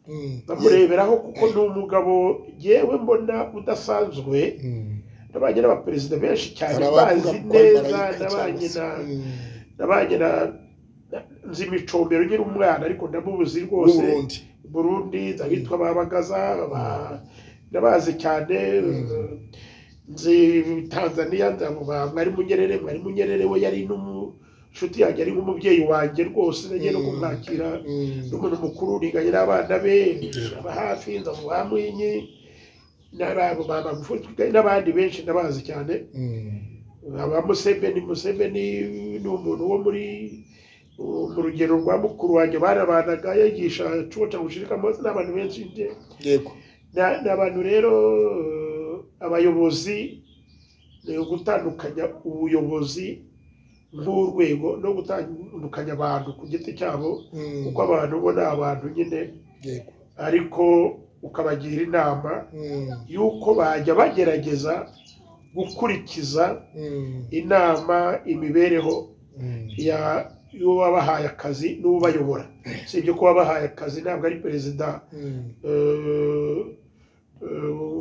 Mm, yego. bamureberaho kuko ni umugabo yewe mbona udasanzwe Mm. nabanye n'abaperezida benshi cyane Hari abavuga bazi ko ari neza marayika nabanye cyangwa se- na Mm, nabanye na na- nzi imicombero nkiri umwana ariko ndamubuzi rwose w'uburundi burundi abitwa babagaza aba- ndabazi cyane Mm. nzi tanzaniya ndamuba mwarimu nyerere mwarimu nyerere we yari n'inshuti yanjye ari nk'umubyeyi wanjye rwose nagiye no Mm. kumwakira Mm, n'umuntu mukuru niganye n'abana be aba hafi nzamuha mwinyi n'abo baba n'abandi benshi ndabazi cyane mm, aba museveni museveni ni umuntu wo muri mu rugero rwa mukuru wanjye barabanaga yigisha cuba ca gushirikamo n'abantu benshi nje yego Na- ni abantu rero eh, abayobozi ni gutandukanya ubuyobozi nk'urwego no gutandukanya abantu ku giti cyabo Mm, kuko abantu bo ni abantu nyine yego ariko ukabagira inama Mm, y'uko bajya bagerageza gukurikiza mm, inama imibereho ya- y'uwabahaye akazi n'ubayobora si ibyo kuba bahaye akazi ntabwo ari perezida eh, eh,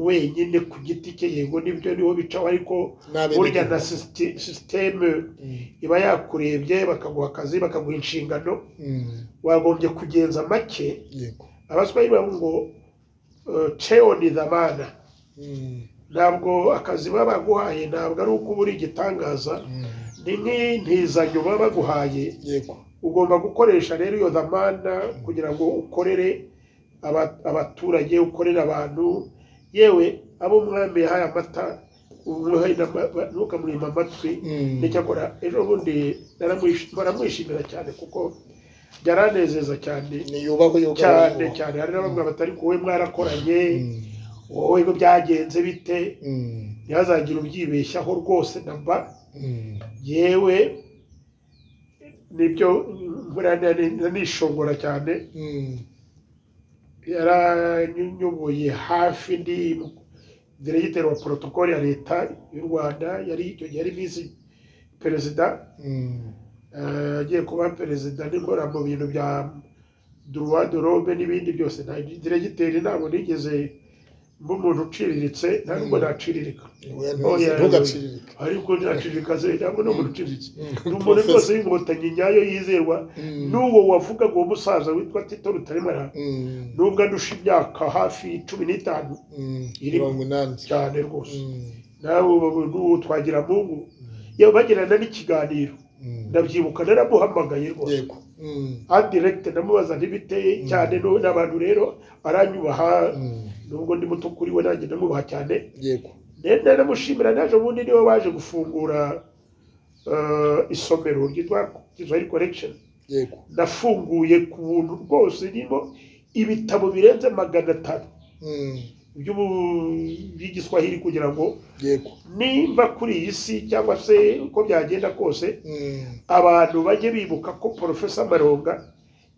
wenyine ku giti cye yego nibyo niho bicaho ariko burya na sisiti- sisiteme iba yakurebye bakaguha akazi bakaguha inshingano wagombye kugenza make yego abaswahili bavuga ngo eh, cheo ni dhamana Mm, ntabwo akazi baba baguhaye ntabwo ari uko uba uri igitangaza mm, ni nk'intizanyo baba baguhaye yego ugomba gukoresha rero iyo dhamana kugira ngo ukorere aba- abaturage ukorere abantu yewe abo umwami yahaye amata umuhe n'ama- ntukamurima amatwi Mm, nticyakora ejo bundi naramwish- baramwishimira cyane kuko byaranezeza cyane niyubahwe yuko cyane abavuga. cyane hari n'abamwe batari kuwe mwarakoranye Mm, wowe ngo byagenze bite mm, ntihazagire ubyibeshyaho rwose na mba mm, yewe nibyo nkora nishongora cyane mm, yaranyubuye hafi ndi diregiteri wa porotokoli ya leta y'u rwanda yari icyo gihe yari visi perezida mm, eh, agiye kuba perezida n'inkora mu bintu bya duruwa dorobe n'ibindi byose nta diregiteri ntabwo nigeze mba umuntu uciriritse nta nubwo naciriririka oya, Oya, ntugaciriririke. ariko nacirika ntabwo ni umuntu uciriritse Mm, ni umuntu rwose Professor. w'inkotanyi nyayo yizerwa Mm, n'uwo wavugaga uwo musaza witwa tito rutaremara mm, nubwo andusha imyaka hafi cumi n'itanu mm, iri- mirongo inani cyane rwose Mm, nawe ubu- n'uwo twagira mungu yewe bagirana n'ikiganiro mm, ndabyibuka naramuhamagaye rwose yego Mm, adiregite ndamubaza ntibiteye cyane no- n'abantu rero aranyubaha mm, nubwo ndi muto kuri we nanjye ndamubaha cyane yego ndende ndamushimira naje ubundi niwe waje gufungura eh, isomero ryitwa kiswahili collection yego nafunguye ku buntu rwose irimo ibitabo birenze magana atanu Mm, by'ubu- by'igiswahili kugira ngo yego nimba kuri iyi si cyangwa se uko byagenda kose Mm, abantu bajye bibuka ko porofesa maronga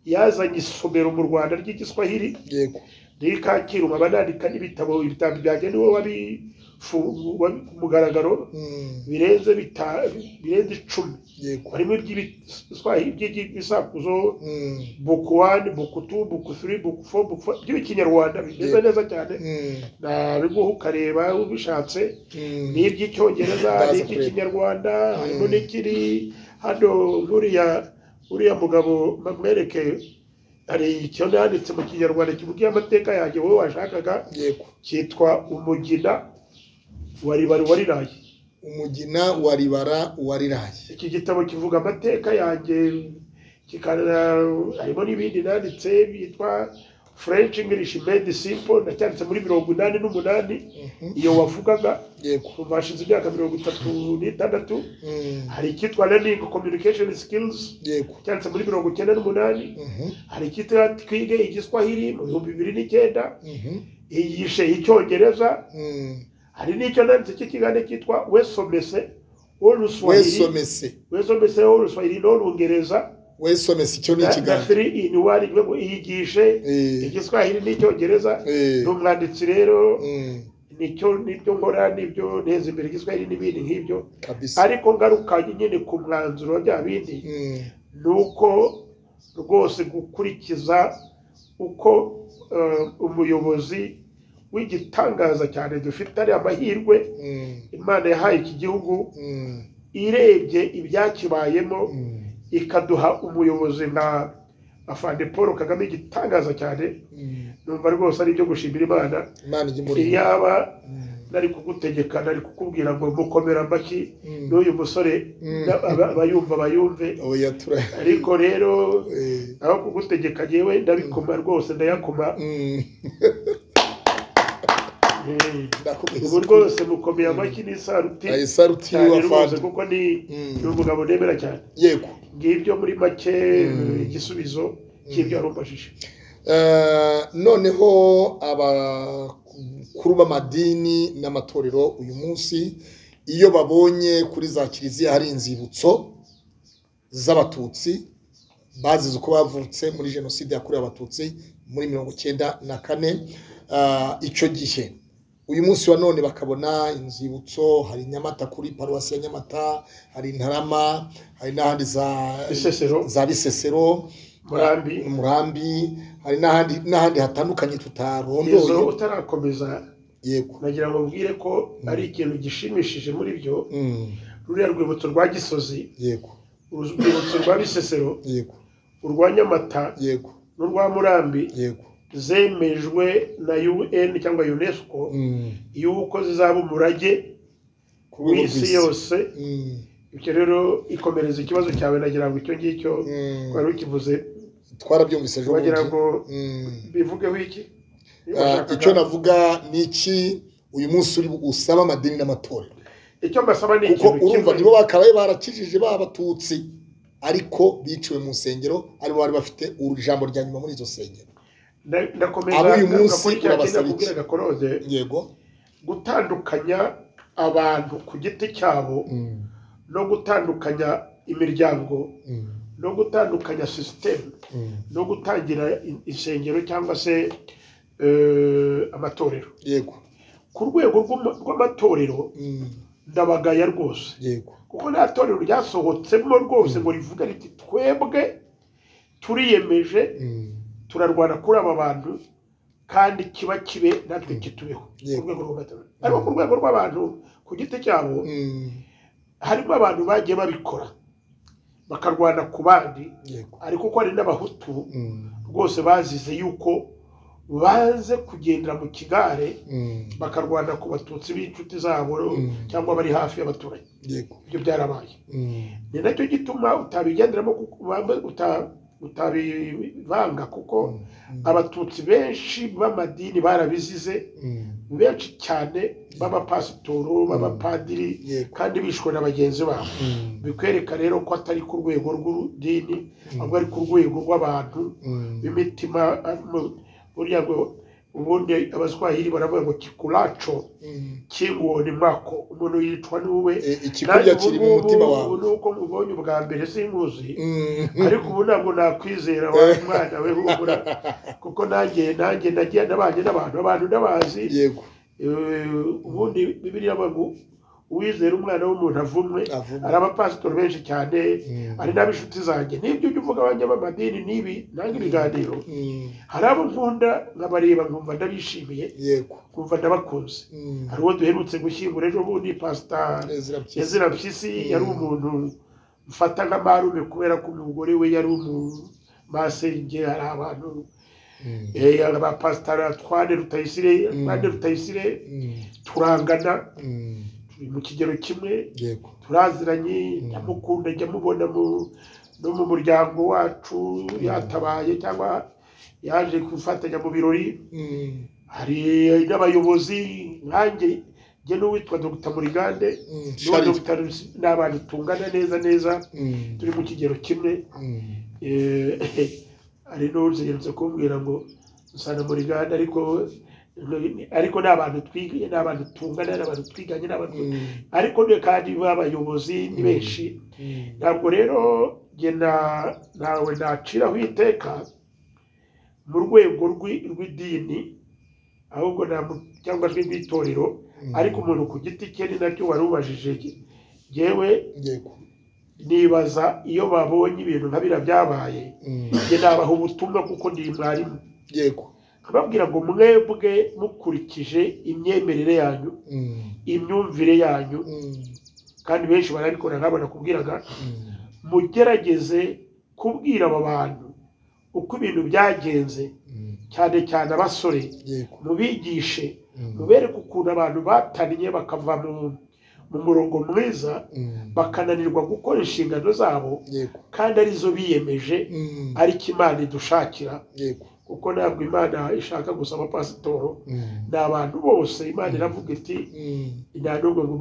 yazanye isomero mu rwanda ry'igiswahili yego riri kacyiru nkaba nandika n'ibitabo ibitabo byanjye niwe wabifungu- wabi- ku mugaragaro Mm, birenze bita- birenze icumi yego harimo iby'ibiswahili by'ibisakuzo Mm, buku wani buku tu buku siri buku fo buku fo by'ikinyarwanda bimeze neza cyane mm, nabiguha ukareba ubishatse mm, ni iby'icyongereza Ndaza ni kureba. iby'ikinyarwanda harimo Mm. n'ikiri hano nk'uriya uriya mugabo bamwereke hari icyo nanditse mu kinyarwanda kivugiye amateka yanjye wowe washakaga yego cyitwa umugina wa ribari wariraye umugina wa ribara wa riraye iki gitabo kivuga amateka yanjye kikana harimo n'ibindi nanditse byitwa french english made simple nacyanditse muri mirongo inani n'umunani Mhm, iyo wavugaga yego kuva hashize imyaka mirongo itatu n'itandatu Mm, hari icyitwa learning communication skills yego cyanditse muri mirongo icyenda n'umunani Mhm, hari icyitwa twige igiswahili mu bihumbi bibiri n'icyenda mhm, yigishe icyongereza mm. hari n'icyo nanditse cy'ikiganiro cyitwa wesomese oruswahili wesomese wesomese oruswahili n'orungereza wesomese icyo ni ikiganiro dafiri ini wari ngo yigishe Eh, igiswahili n'icyongereza eh, ni umwanditsi rero mm, nicyo nibyo nkora nibyo nteza imbere igiswahili n'ibindi nk'ibyo kabisa ariko ngaruka nyine ku mwanzuro wa bya bindi Mm, ni uko rwose gukurikiza uko eh, umuyobozi w'igitangaza cyane dufite ari amahirwe mm, imana yahaye iki gihugu mm, irebye ibyakibayemo mm, ikaduha umuyobozi nka afande paul kagame igitangaza cyane mm. numva rwose ari ibyo gushimira imana imana ijya muri iyaba nari kugutegeka nari kukubwira ngo mukomera amashyi n'uyu musore Mm. na- aba- abayumva bayumve oya tura ariko rero Eh, aho kugutegeka yewe ndabikoma rwose ndayakoma mm, Eh, ndakomeza ubu rwose mukomeye amashyi n'isaruti ayi saruti cyane rwose y'abafandi kuko ni Mm. ni umugabo nemera cyane yego ngibyo muri make Mm. igisubizo cy'ibyo yarumvashije Eh, noneho abakuru b'amadini n'amatorero uyu munsi iyo babonye kuri za kiliziya hari inzibutso z'abatutsi bazize uko bavutse muri jenoside yakorewe abatutsi muri mirongo icyenda na kane eh, icyo gihe uyu munsi wa none bakabona inzibutso hari nyamata kuri paruwasi ya nyamata hari ntarama hari n'ahandi za Bisesero. za bisesero murambi umurambi hari n'ahandi n'ahandi hatandukanye izo tutarondoye utarakomeza yego nagira ngo mbwire ko ari ikintu gishimishije muri byo Mm, ruriya rwibutso rwa gisozi yego urwibutso rwa bisesero yego urwa nyamata yego n'urwa murambi yego zemejwe na un cyangwa unesco Mm, y'uko zizaba umurage ku rwego w'isi rw'isi. yose Mm, ibyo rero ikomereza ikibazo cyawe nagira ngo icyo ngicyo mm. twari ukivuze twarabyumvise ejo wagira bundi. ngo Mm. bivugeho iki Iyo Ah, washakaga- icyo navuga ni iki uyu munsi uri usaba amadini n'amatorero icyo mbasaba ni kuko ikintu urumva kimwe. nibo bakabaye barakijije ba batutsi ariko biciwe mu nsengero aribo bari bafite ijambo rya nyuma muri izo nsengero Nda- ndakomeza Abo uyu munsi ngakora icya urabasaba kintu nakubwira iki? gakoroze yego gutandukanya abantu ku giti cyabo no gutandukanya imiryango no gutandukanya sisiteme no gutangira in- insengero cyangwa se eh, amatorero yego ku rwego rw'ama- rw'amatorero Mm, ndabagaya rwose yego kuko nta torero ryasohotsemo rwose ngo rivuge riti twebwe turiyemeje Mm, turarwana kuri aba bantu kandi kiba kibe natwe kitubeho Yego. ku rwego rw'amatorero ariko ku rwego rw'abantu ku giti cyabo mm, harimo abantu bagiye babikora bakarwana ku bandi yego ariko ko hari n'abahutu Mm, rwose bazize yuko baze kugendera mu kigare mm, bakarwana ku batutsi b'inshuti zabo Mm. cyangwa bari hafi y'abaturage yego ibyo byarabaye Mm, ni nacyo gituma utabigenderamo kuko- ba- uta- utabivanga kuko mm, abatutsi benshi b'amadini barabizize mm, benshi cyane b'abapasitoro b'abapadiri yego kandi bishwe na bagenzi babo Mm, bikwereka rero ko atari ku rwego rw'idini ahubwo ari ku rwego rw'abantu mm, b'imitima ari mu- burya ngo ubundi abaswahili baravuga ngo kikuraco mm. kingoni mako umuntu yicwa n'uwe E, ikikurya Nanjye kiri mu ubungubu mutima wawe nuko mubonye ubwa mbere sinkuzi Mm. ariko ubu ntabwo nakwizera wa mwana we humura kuko nanjye nanjye nagiye nabanye n'abantu abantu ndabazi yego Eh, ubundi bibiliya bagu uwizera umwana w'umuntu avumwe Avumwe. hari abapasitori benshi cyane Mm. hari n'ab'inshuti zanjye n'ibyo ujya uvuga abanjye b'amadini n'ibi nanjye ibiganiro Mm, hari abo nkunda nkabareba nkumva ndabishimiye yego nkumva ndabakunze Mm. hari uwo duherutse gushyingura ejo bundi pasita Ezra Mpyisi. Ezra Mpyisi yari umuntu mfata nka marume kubera ko umugore we yari umumasenge hari abantu Mm, eh, abapasitara twane rutayisire twane rutayisire mm, turangana mm, turi mu kigero kimwe yego turaziranye ndamukunda njya mubona mu- no mu muryango wacu yatabaye cyangwa yaje gufatanya mu birori Mm, hari n'abayobozi nkanjye njye n'uwitwa dr murigande mm, n'uwa Sharif. dr Rusi- ni abantu tungana neza neza Mm, turi mu kigero kimwe mm, Eh, hari n'uzigeretse kumbwira ngo usanga murigande ariko ariko ni abantu twiganye ni abantu tungana ni abantu twiganye ni abantu mm, ariko ni kandi b'abayobozi ni benshi mm, ntabwo rero njye na- ntawe naciraho iteka mu rwego rw'i- rw'idini ahubwo namu- cyangwa se rw'itorero Mm. ariko umuntu ku giti cye ni nacyo wari ubajije yewe yego nibaza iyo babonye ibintu nka biriya byabaye Mm, njye nabaha ubutumwa kuko ndi mwarimu yego nkababwira ngo mwebwe mukurikije imyemerere yanyu Mm, imyumvire yanyu mm, kandi benshi barabikora nkabo nakubwiraga mm, mugerageze kubwira aba bantu uko ibintu byagenze mm, cyane cyane abasore yego mubigishe Mm, mubereke ukuntu abantu batannye bakava mu, mu murongo mwiza mm, bakananirwa gukora inshingano zabo yego kandi arizo biyemeje Mm, ariko imana idushakira yego kuko ntabwo imana ishaka gusa abapasitoro Mm, ni abantu bose imana iravuga iti mm, nta n'ubwo ngo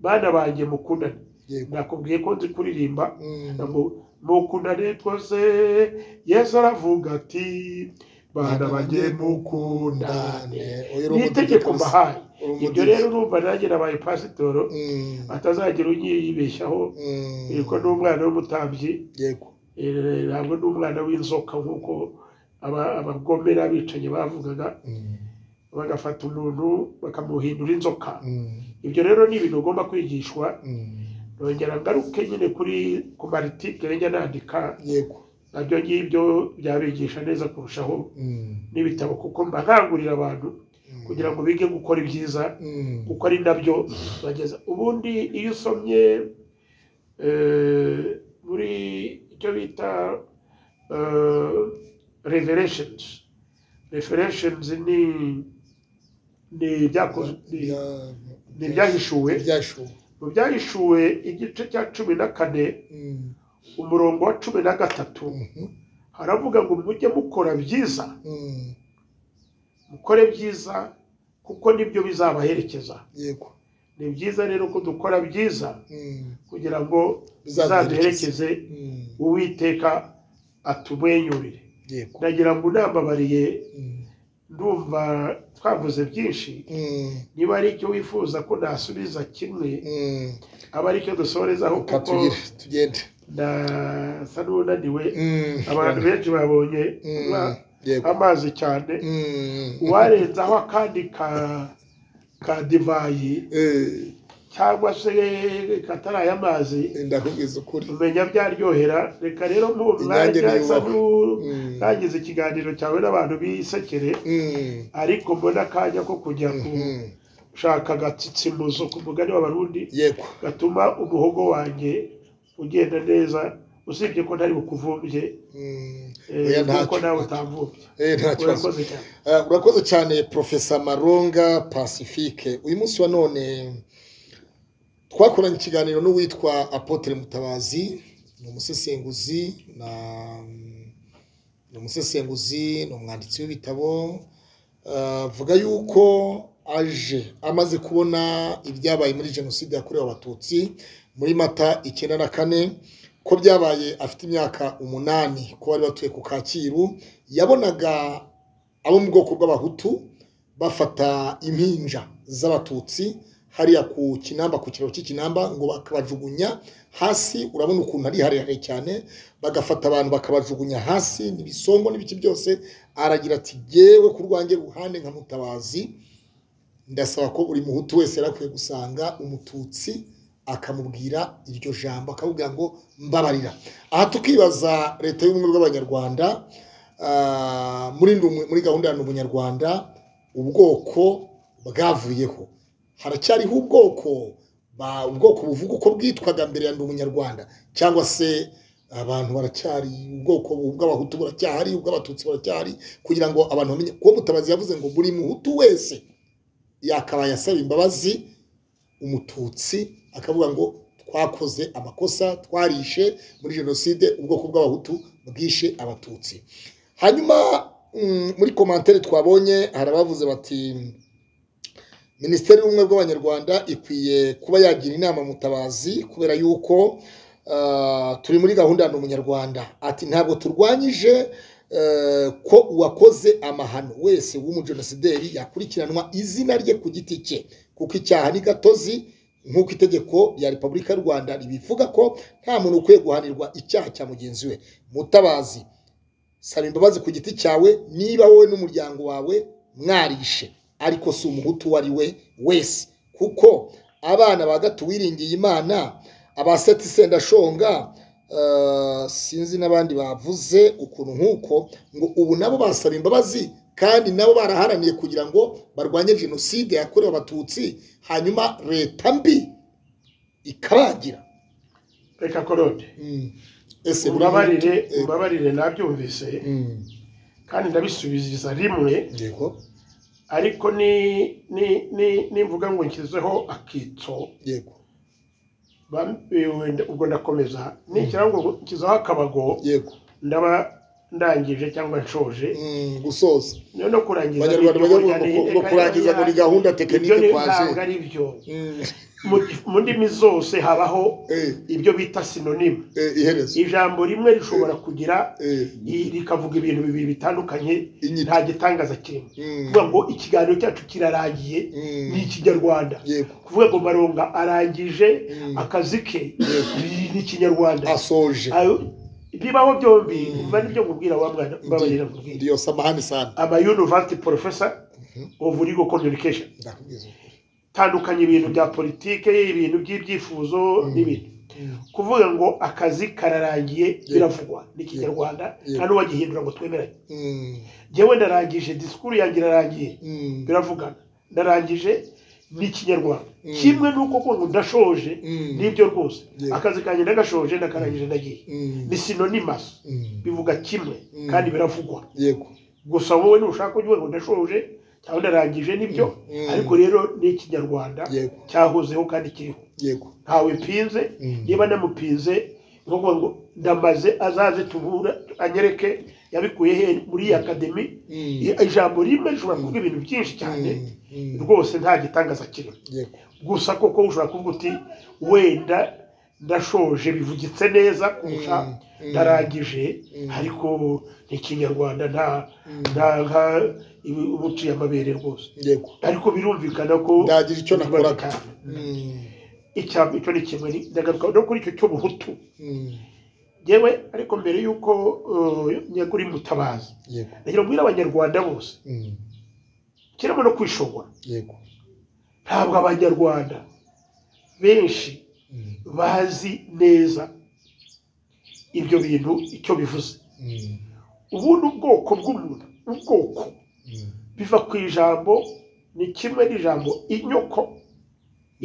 bana banjye mukundane yego nakubwiye ko nzi kuririmba Mm, Ngo mukundane twose yesu aravuga ati bana bajye mukundane Oya, ni urumva itegeko kabisa. mbahaye Urumva ibyo rero urumva nanjye nabaye pasitoro Mm, atazagira unyibeshyaho mm, eh, ko n'umwana w'umutambyi yego eh, ntabwo n'umwana w'inzoka nk'uko aba- abagome n'abicanyi bavugaga Mm, bagafata umuntu bakamuhindura inzoka Mm, ibyo rero ni ibintu ugomba kwigishwa mm. nongera ngaruke nyine kuri ku maritikire njya nandika yego nabyo ngibyo byabigisha neza kurushaho Mm, n'ibitabo kuko mba nkangurira abantu mm. kugira ngo bige gukora ibyiza Mm, kuko ari nabyo bageza ubundi iyo usomye eh, muri icyo bita revereshenizi revereshenizi ni ni ibyakozwe ni- bya- ni ibyahishuwe ibyashuwe mu byahishuwe igice cya cumi na kane Mm, umurongo wa cumi na gatatu mhm, haravuga ngo mujye mukora byiza mm, mukore byiza kuko nibyo bizabaherekeza yego ni byiza rero ko dukora byiza Mm, kugira ngo bizaduherekeze. bizaduherekeze Mm, uwiteka atumwenyurire yego ndagira ngo unambabariye Mm, ndumva twavuze byinshi mm, niba ari icyo wifuza ko nasubiza kimwe mm. aba ari cyo dusorezaho Reka kuko tugire tugende ndasa n'unaniwe Mm, abantu benshi babonye Mm, kunywa yego amazi cyane Mm, uwarenzaho akandi ka ka divayi eh, cyangwa se katari ay'amazi ndakubwiza ukuri umenya byaryohera reka rero mu Inyange mwanya ntiyubahwa. nsa n'u- Mm, ntangize ikiganiro cyawe n'abantu bisekere mm, ariko mbona akanya ko kujya mhm. gushaka agatsitsimuzo ku mugani w'abarundi yego gatuma umuhogo wanjye ugenda neza usibye ko ntari bukuvumbye Mm, eh, oya, nta kuko nawe kibazo. utamvumbye eh, nta kibazo urakoze cyane Ah, urakoze cyane profesa maronga pacifique uyu munsi wa none twakoranye ikiganiro n'uwitwa apotre mutabazi ni umusesenguzi na ni umusesenguzi ni umwanditsi w'ibitabo Ah, avuga yuko aje amaze kubona ibyabaye muri jenoside yakorewe abatutsi muri mata icyenda na kane ko byabaye afite imyaka umunani ko bari batuye ku kacyiru yabonaga abo mu bwoko bw'abahutu bafata impinja z'abatutsi hariya ku kinamba ku kiraro cy'ikinamba ngo bakabajugunya hasi urabona ukuntu ari harehare cyane bagafata abantu bakabajugunya hasi n'ibisongo n'ibiki byose aragira ati yewe ku rwanjye ruhande nka mutabazi ndasaba ko buri muhutu wese yari akwiye gusanga umututsi akamubwira iryo jambo akamubwira ngo mbabarira aha tukibaza leta y'ubumwe bw'abanyarwanda ah, muri ndi umwe- muri gahunda ya ndi umunyarwanda ubwoko bwavuyeho haracyariho ubwoko ba- ubwoko buvuga uko bwitwaga mbere ya ndi umunyarwanda cyangwa se abantu baracyari ubwoko bw'abahutu buracyahari ubw'abatutsi buracyahari kugira ngo abantu bamenye kuko mutabazi yavuze ngo buri muhutu wese yakabaye asaba imbabazi umututsi akavuga ngo twakoze amakosa twarishe muri jenoside ubwoko bw'abahutu bwishe abatutsi hanyuma mm, muri komantere twabonye hari abavuze bati minisiteri y'ubumwe bw'abanyarwanda ikwiye kuba yagira inama mutabazi kubera yuko ah, turi muri gahunda ya umunyarwanda ati ntabwo turwanyije eh, ko uwakoze amahano wese w'umujenosideri yakurikiranwa izina rye ku giti cye kuko icyaha ni gatozi nk'uko itegeko rya repubulika y'u rwanda ribivuga ko nta muntu ukwiye guhanirwa icyaha cya mugenzi we mutabazi saba imbabazi ku giti cyawe niba wowe n'umuryango wawe mwarishe ariko si umuhutu uwo ari we wese kuko abana ba gato wiringiye imana abaseti sendashonga eh, sinzi n'abandi bavuze ukuntu nk'uko ngo ubu nabo basaba imbabazi kandi nabo baraharaniye kugira ngo barwanye jenoside yakorewe abatutsi hanyuma leta mbi ikabagira reka korode Mm. ese buri muntu- ubabarire eh, ubabarire nabyumvise Mm. kandi ndabisubiza rimwe yego ariko ni ni ni nimvuga ngo nshyizeho akitso yego ba- eh, wenda- ubwo ndakomeza nishyiraho ngo nshyizeho akabago yego ndaba ndangije cyangwa nshoje Mm, gusoza no kurangiza abanyarwanda ni ibyo bajya burya ni- ngo reka kurangiza ngo ni reka- gahunda ibyo tekinike ni- twaje ntabwo ari byo Mm, Mu- mu ndimi zose habaho eh, ibyo bita sinonime eh, iherezo ijambo rimwe rishobora kugira eh, i- rikavuga ibintu bibiri bitandukanye inyito nta gitangaza kirimo Mm, kuvuga ngo ikiganiro cyacu kirarangiye mm, ni ikinyarwanda yego kuvuga ngo maronga arangije Mm. akazi ke Yego. ni ni ikinyarwanda asoje Ayo- bibaho byombi Mm. umva nibyo nkubwira wa mwana mbabarira nkubwira ndiyo samahani sana amayunivasiti porofesa of legal communication ndakubwiza ukuri tandukanya ibintu bya politike ibintu by'ibyifuzo n'ibintu kuvuga ngo akazi kararangiye biravugwa n'ikinyarwanda Yego. nta n'uwagihindura ngo twemeranye Mm, njyewe ndarangije disikuru yanjye irarangiye mm, biravugana ndarangije n'ikinyarwanda Mm. kimwe n'uko kuvuga ngo ndashoje Mm. nibyo rwose Yego. akazi kanjye ndagashoje ndakarangije ndagiye mm, ni sinonimas mm. bivuga kimwe Mm. kandi biravugwa yego gusa wowe ntushaka ugiye ngo ndashoje cyangwa ndarangije nibyo Mm. ariko rero ni ikinyarwanda Yego. cyahozeho kandi kiriho yego ntawe mpinze Mm. niba namupinze ni ukuvuga ngo ndamaze azaze tubura anyereke yabikuye he muri iyi akademi Mm. ijambo rimwe rishobora kuvuga ibintu byinshi cyane Mm. rwose nta gitangaza kirimo yego gusa koko ushobora kuvuga uti wenda ndashoje bivugitse neza kurusha Mm. Mm. ndarangije Mm. ariko ni ikinyarwanda nta Mm. nta nka ibi- uba uciye amabere rwose yego ariko birumvikana ko ndagira icyo nakoraga Mm. Mm, Icya- icyo ni kimwe ni- ndagaruka no kuri icyo cy'ubuhutu mm. yewe ariko mbere y'uko eh, nyagura imutabazi yego ndagira mbwira abanyarwanda bose Mm. kirimo no kwishongora yego ntabwo abanyarwanda benshi Mm. bazi neza ibyo bintu icyo bivuze Mm. ubundi ubwoko bw'umuntu ubwoko Mm. biva ku ijambo ni kimwe n'ijambo inyoko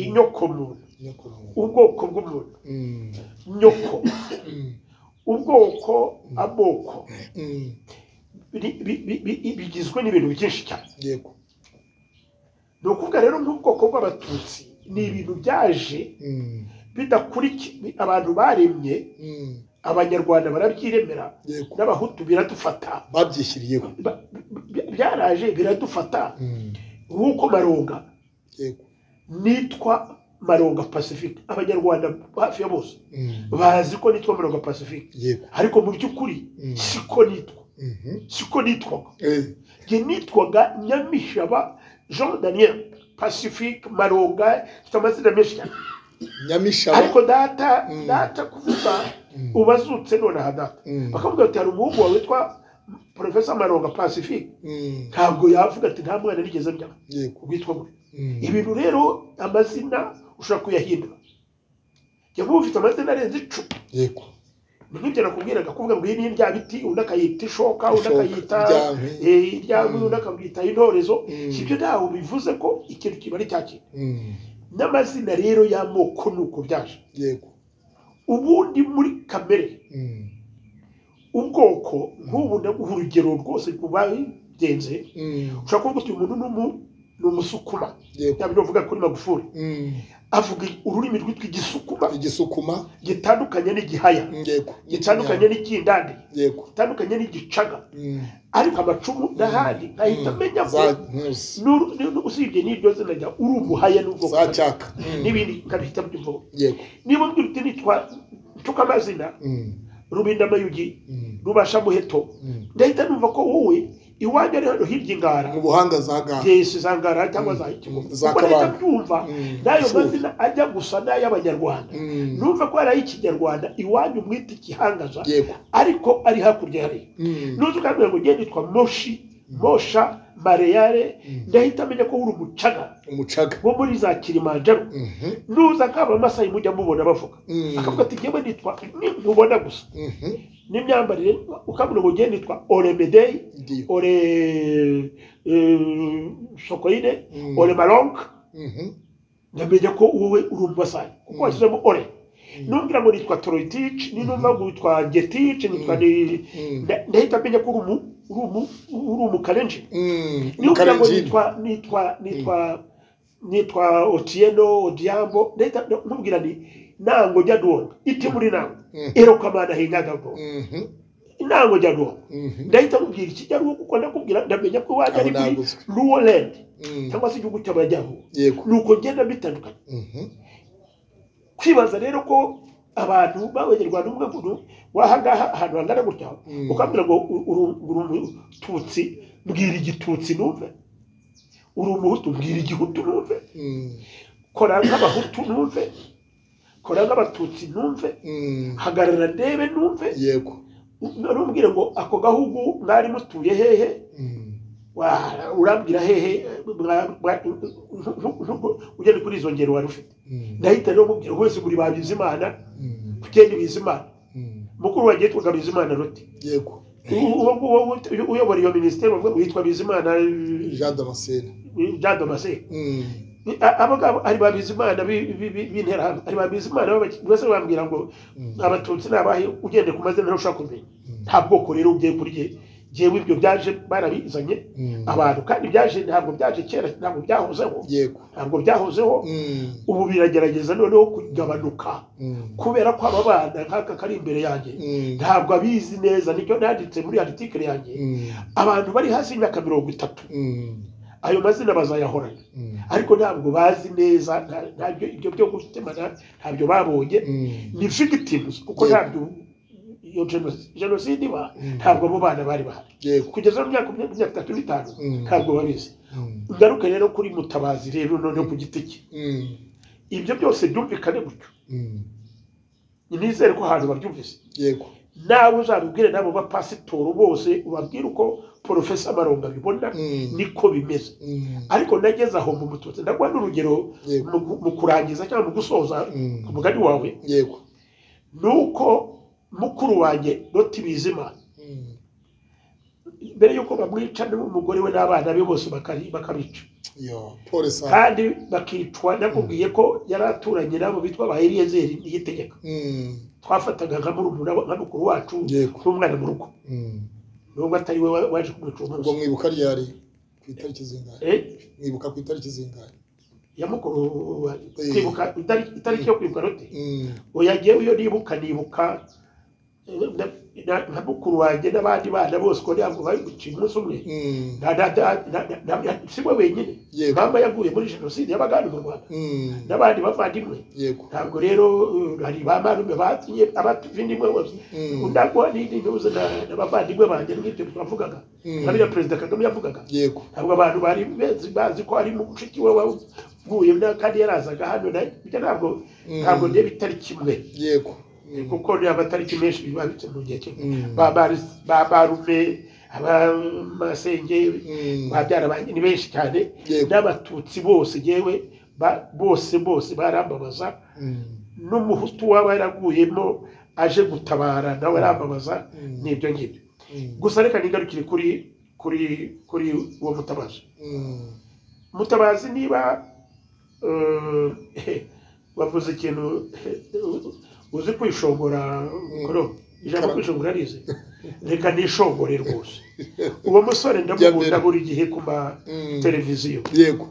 inyoko muntu nyoko muntu. ubwoko bw'umuntu Mm. nyoko Mm. ubwoko amoko Mm. bi- bi- bi- bi- bigizwe n'ibintu byinshi cyane yego ni ukuvuga rero nk'ubwoko bw'abatutsi ni ibintu byaje Mm. bidakurikiye abantu baremye Mm. abanyarwanda barabyiremera yego n'abahutu biradufata babyishyiriyeho Ba- bi- byaraje biradufata Mm. nk'uko maronga yego nitwa maronga pacifique abanyarwanda hafi ya bose Mm. bazi ko nitwa maronga pacifique yego ariko mu by'ukuri Mm. siko nitwa Mhm. siko nitwaga Eh, njye nitwaga nyamishaba jean daniel pacifique maronga mfite amazina menshi cyane nyamishaba ariko data Mm. data kuvuga Mm. ubazutse nonaha data Mm. bakavuga ati hari umuhungu wawe witwa profesa maronga pacifique Mm. ntabwo yavuga ati nta mwana nigeze mbya yego witwa gutya Mm. ibintu rero amazina ushobora kuyahindura njye nk'ubu ufite amazina arenze icumi yego ni nk'ibyo nakubwiraga kuvuga ngo iyi ni indya biti undi akayita ishoka undi Ishoka, akayita iryame. eh, iryame undi akabwita intorezo Mm. ibyo ntaho bivuze ko ikintu kiba ari cya kintu Mm. n'amazina rero y'amoko ni uko byaje yego ubundi muri kamere Mm. ubwoko nk'ubu ndaguha urugero rwose ku bagenze Mm. ushobora kuvuga uti uyu muntu ni umu- ni umusukuma yego yaba uvuga kuri magufuri Mm. avuga ururimi rwitwa igisukuma igisukuma gitandukanye n'igihaya yego gitandukanye n'ikindandi yego gitandukanye n'igicaga Mm. ariko amacumu n'ahandi nkahita Mm. menya ko za nkusi n'uru- n'uru- usibye n'iryo zina rya uri umuhaya n'ubwoko za cyaka Mm. n'ibindi nkabihita byumva yego niba mbyutse nitwa ncuka amazina Mm. rubinda amayugi Mm. rubasha muheto Mm. ndahita numva ko wowe iwanyu ari hano hirya ingara mu buhanga za ga yesi za ngara cyangwa za Mm. kigogo Za ubwo ndahita Kabanda. byumva Mm. n'ayo Sure. mazina ajya gusa n'ay'abanyarwanda Mm. numva ko ari ay'ikinyarwanda iwanyu mwita igihangaza yego ariko ari hakurya ya leta Mm. nuzi ukambwira ngo ngende nitwa moshi mosha mareyare ndahita amenya ko uri umucaga umucaga wo muri za kilimanjaro Mhm. nuza nk'aba masayi mujya mubona bavuga Mm. akavuga ati ngewe nitwa nkubona gusa Mhm. n'imyambarire ukabona ngo ngiye nitwa oremedeyi Ndiyo. ore eh, sokoine Mm. ore maronk Mhm. ngamenya ko wowe uri umubasayi kuko washyizemo ore numbwira ngo nitwa toroitich ninumva ngo witwa getich nitwa ni- Mm. nda- ndahita menya ko uri umu uri umu- uri umukarenji Mm. nimbwira ngo Kalenjini. nitwa nitwa nitwa nitwa otieno odiambo ndahita nkubwira ni nango jya duwonga iti muri nango Mm. erokamana hinyaga bwo Mhm. nango jya duwonga Mhm. ndahita nkubwira ikinyarwo kuko ndakubwira ndamenya ko iwanjye ari Aho muri naguzwe. luwoland Mm. cyangwa se igihugu cy'amajyaruguru yego ni uko ngenda bitandukanye Mhm. kwibaza rero ko abantu b'abanyarwanda umwe muntu wahangaha ahantu hangana gutya Mm. ukambwira ngo u- uri uri umututsi mbwira igitutsi numve uri umuhutu mbwira igihutu numve Mm. kora nk'abahutu numve kora nk'abatutsi numve Mm. hagarara ndebe numve yego none umbwire ngo ako gahugu mwari mutuye hehe Mm. wa- urambwira hehe mwa- mwa- ugenda kuri izo ngero wari ufite Mm, ndahita rero mubwira wese muri ba bizimana mm, tugende bizimana mm. mukuru wanjye yitwaga bizimana ruti yego U- uwo nguwo ut- uyobora iyo minisiteri bavuga ngo yitwa bizimana eh, jean damascene jean damascene Mm, Ni- a- abo ngabo ari ba bizimana bi- bi- bi- b'interahamwe ari ba bizimana b'abaki- bose bambwira ngo mm, abatutsi ni abahe ugendeye ku mazina ntawe ushobora kumenya mm, nta bwoko rero ugiye kuri jye jyewe ibyo byaje barabizanye mm. abantu kandi byaje ntabwo byaje kera ntabwo byahozeho yego ntabwo byahozeho Mm, ubu biragerageza noneho kugabanuka mm, kubera ko aba bana nk'aka kari imbere yanjye mm, ntabwo abizi neza nicyo nanditse muri article yanjye mm, abantu bari hasi y'imyaka mirongo itatu mm, ayo mazina bazayahorana mm, ariko ntabwo bazi neza nta- ntabyo ibyo byo gutemana ntabyo babonye mm. ni victims kuko Yego. ntabyo iyo genocide- jenoside iba Mm. ntabwo abo bana bari bahari yego kugeza mu myaka mirongo itatu n'itanu Mm. ntabwo babizi Mm, ngaruke rero kuri mutabazi rero noneho ku giti cye mm, ibyo byose byumvikane gutyo mm. nizere ko ahantu babyumvise yego nawe uzabibwire n'abo bapasitoro bose ubabwire uko porofesa maronga abibona Mm, niko bimeze mm, ariko nageze aho mu mututsi ndaguha n'urugero yego mu gu- mu kurangiza cyangwa mu gusoza Mm, umugani wawe yego ni uko mukuru wanjye doti bizima Mm, mbere y'uko bamwica n'umugore we n'abana be bose bakari- bakabica yo pole sana kandi bakicwa nakubwiye ko yari aturanye nabo bitwa ba eliyezeri niyitegeka Mm, twafataga nka murumuna we- nka mukuru wacu yego n'umwana mu rugo Mm. nubwo atari we wa- waje kumwica uwo ubwo munsi mwibuka ryari ku itariki zingahe Eh, mwibuka ku itariki zingahe ya mukuru wa- Eh. kwibuka itari- itariki yo kwibuka rote Mm, oya jyewe iyo nibuka nibuka eh, na- na- nka mukuru wanjye n'abandi bana bose ko ntabwo bari guca umunsi umwe mm, Nta- nta- nta- nta- nta- nta- si we wenyine yego mama yaguye muri jenoside y'abagande mu rwanda Mm, n'abandi bavandimwe yego ntabwo rero eh, hari ba marume batinye abavindimwe bose Mm, ndaguha n'indi ntuze na- n'abavandimwe banjye n'ibyo twavugaga Mm. na biriya perezida kagame yavugaga yego ntabwo abantu bari bezi bazi ko ari mushiki we waguye na- kandi yarazaga hano na- ibyo ntabwo Mm. ntabwo ndeba itari kimwe yego Mm, kuko reba amatariki menshi bibabitse mu gihe kimwe Mm. Ba bari- ba barume abamasenge Mm. babyara banjye ni benshi cyane Yego. n'abatutsi bose yewe bose bose barambabaza Mm, n'umuhutu waba yaraguyemo aje gutabara nawe arambabaza Mm. n'ibyo ngibyo mm, gusa reka nigarukire kuri kuri kuri uwo mutabazi mm, mutabazi niba eh, wavuze ikintu eh, uzi kwishongora koro ijambo kwishongora arize reka nishongore rwose uwo musore ndamukunda Jya mbere. buri gihe ku ma Mm. televiziyo yego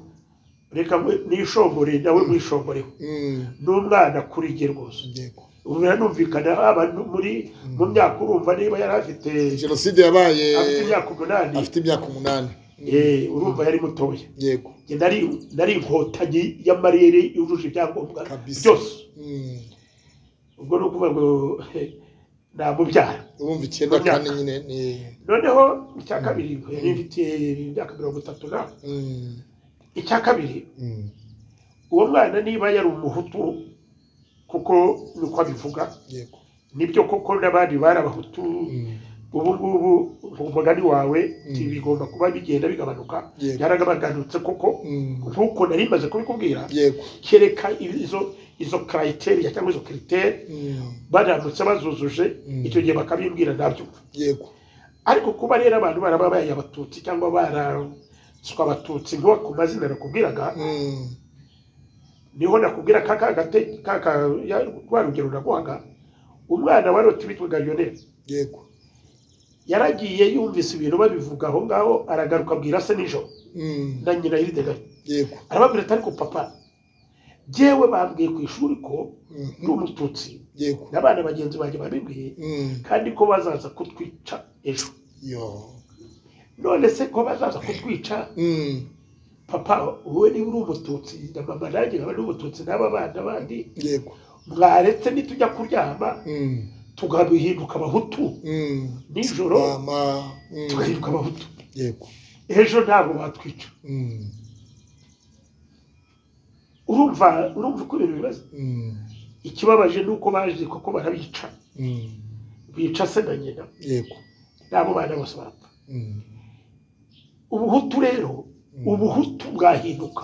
reka mu- nishongore nawe mwishongoreho Mm, ni umwana kuri jye rwose yego ubu biranumvikana haba nu- muri mu myaka urumva niba yari afite jenoside yabaye afite imyaka umunani afite imyaka umunani eh, urumva yari mutoya yego Njye nari nari inkotanyi y'amarere yujuje ibyangombwa Kabisa. byose Mm. ubwo ni ukuvuga ngo he, namubyara urumva icyenda Imyaka. kandi nyine ni noneho icya kabiri yari mfite imyaka mirongo itatu na Mm, icya kabiri mm, uwo mwana niba yari umuhutu kuko niko abivuga yego nibyo koko n'abandi bari abahutu Mm, ubu ngubu mu mugani wawe Mm. ibi bigomba kuba bigenda bigabanuka Yego. byaragabaganutse kuko mm, nk'uko nari maze kubikubwira yego kereka izo izo karayiteri cyangwa izo kiriteri Mm, baramutse bazuzuje Mm. icyo gihe bakabimbwira ntabyumva yego ariko kuba rero abantu barababaye abatutsi cyangwa baranswa abatutsi nkuba ku mazina nakubwiraga Mm, niho nakubwira ka ka gate ka ka ya- rwa rugero naguhaga umwana wa roti witwaga lionel yego yaragiye yumvise ibintu babivuga aho ngaho aragaruka abwira se nijoro Mm, na nyina yirideganya yego arababwira ati ariko papa jyewe bambwiye ku ishuri ko Mm, ndi umututsi yego n'abana bagenzi banjye babibwiye Mm, kandi ko bazaza kutwica ejo yo none se ko bazaza kutwica Mm, papa wowe niba uri umututsi na mama nanjye nkaba ndi umututsi n'aba bana bandi yego mwaretse nitujya kuryama Mm, tugahinduka abahutu mm, nijoro mama Mm, tugahinduka abahutu yego ejo ntabwo batwica Mm, urumva urumva uko ibintu bimeze mm, ikibabaje ni uko baje kuko barabica mm, bica se na nyina yego n'abo bana bose barapfa Mm, ubuhutu rero ubuhutu bwahinduka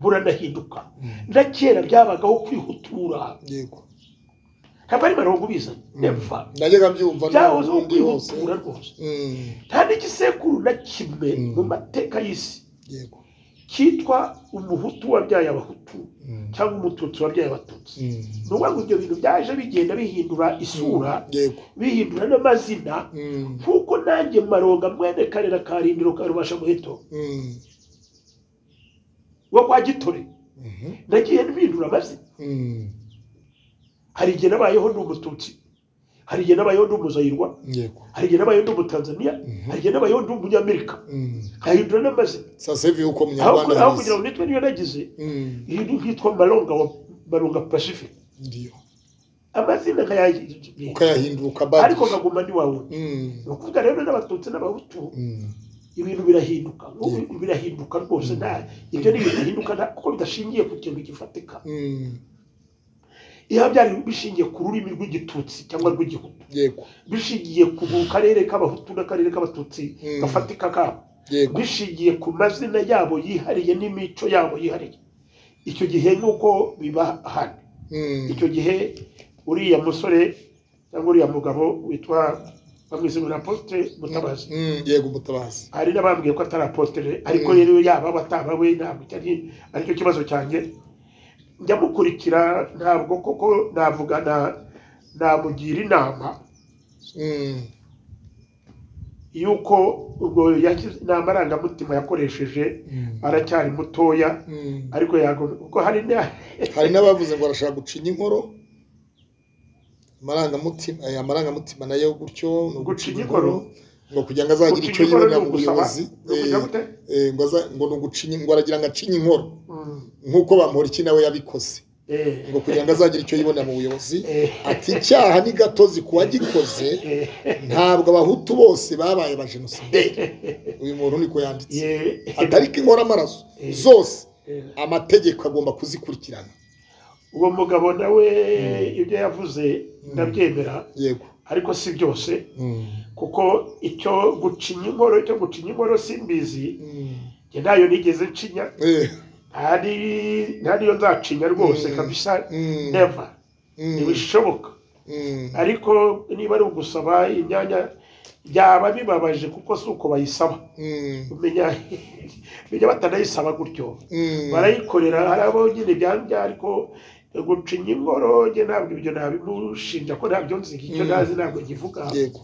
buranahinduka na kera byabagaho kwihutura yego ntabwo ari mirongo ubiza neva najyaga mbyumva byahozeho n'ubundi hose kwihutura rwose Mm, nta n'igisekuru na kimwe Mm. mu mateka y'isi yego cyitwa umuhutu wabyaye abahutu Mm, cyangwa umututsi wabyaye abatutsi mm, ni ukuvuga ngo ibyo bintu byaje bigenda bihindura isura yego bihindura n'amazina Mm, nk'uko nanjye maronga mwene karera karindiro karubasha muheto mm, wa kwa gitore mhm, nagiye mpindura amazina mm, hari igihe nabayeho ndi umututsi hari igihe nabayeho ndi umuzayirwa yego hari igihe nabayeho ndi umutanzaniya Mhm. hari igihe nabayeho ndi umunyamerika Mm. nkahindura n'amazina sasa hivi huko aho mnyarwanda aho halisi. kugira ngo nitwe niyo nagize Mm, iyi ni nkitwa maronga wa maronga pacific ndio amazina nkayahindura ukayahindura ariko ukabadilisha nkaguma ndi wawe Mm, ni ukuvuga rero n'abatutsi n'abahutu mm, ibintu birahinduka Ubu Yego. birahinduka rwose nta ibyo ni ibintu bihinduka nta- kuko bidashingiye ku kintu gifatika mm, iyo byari bishingiye ku rurimi rw'igitutsi cyangwa rw'igihutu yego bishingiye ku karere k'abahutu n'akarere k'abatutsi Mm. gafatika kabo yego bishingiye ku mazina yabo yihariye n'imico yabo yihariye icyo gihe nuko biba hano Mm, icyo gihe uriya musore cyangwa uriya mugabo witwa bamwise ngo ni aposite mutabazi mm, yego mutabazi hari n'abambwiye ko atari apositeri ariko Mm. rero yaba aba ataba we ntabwo cyari aricyo kibazo cyanjye ndamukurikira ntabwo koko navuga na namugira inama Mm, y'uko ubwo yakize inama arangamutima yakoresheje mm, aracyari mutoya mm. ariko yagomba kuko hari na- hari n'abavuze ngo barashaka gucinya inkoro amarangamutima aya amarangamutima nayo gutyo ni Gucinya inkoro? ngo kugira ngo azagire gucinya icyo inkoro yibonera ni mu ugusaba buyobozi ni ukugira Eh, gute? eh, ngo aza- ngo ni ugucinya ngo aragira ngo acinye inkoro Mm. nk'uko bamuhoriki nawe yabikoze Eh. ngo kugira ngo azagire icyo yibonera mu buyobozi Eh. ati icyaha ni gatozi ku wagikoze Eh. ntabwo abahutu bose babaye abajenosideri uyu muntu niko yanditse Eh. atari ko inkora amaraso Eh. zose Eh. amategeko agomba kuzikurikirana uwo mugabo nawe ibyo yavuze ndabyemera yego ariko si byose Mm. kuko icyo gucinya inkoro cyo gucinya inkoro simbizi Mm. njye ntayo nigeze ncinya Eh. nta ni- nta niyo nzacinya rwose Mm. kabisa Mm. neva Mm. ntibishoboka Mm. ariko niba ari ugusaba imyanya byaba bibabaje kuko si uko bayisaba Mm. umenya bijya batanayisaba gutyo Mm. barayikorera hari abo nyine byambya ariko gucinya inkoro njye ntabwo ibyo nabimushinja ko ntabyo nzi icyo Mm. ntazi ntabwo nkivuga yego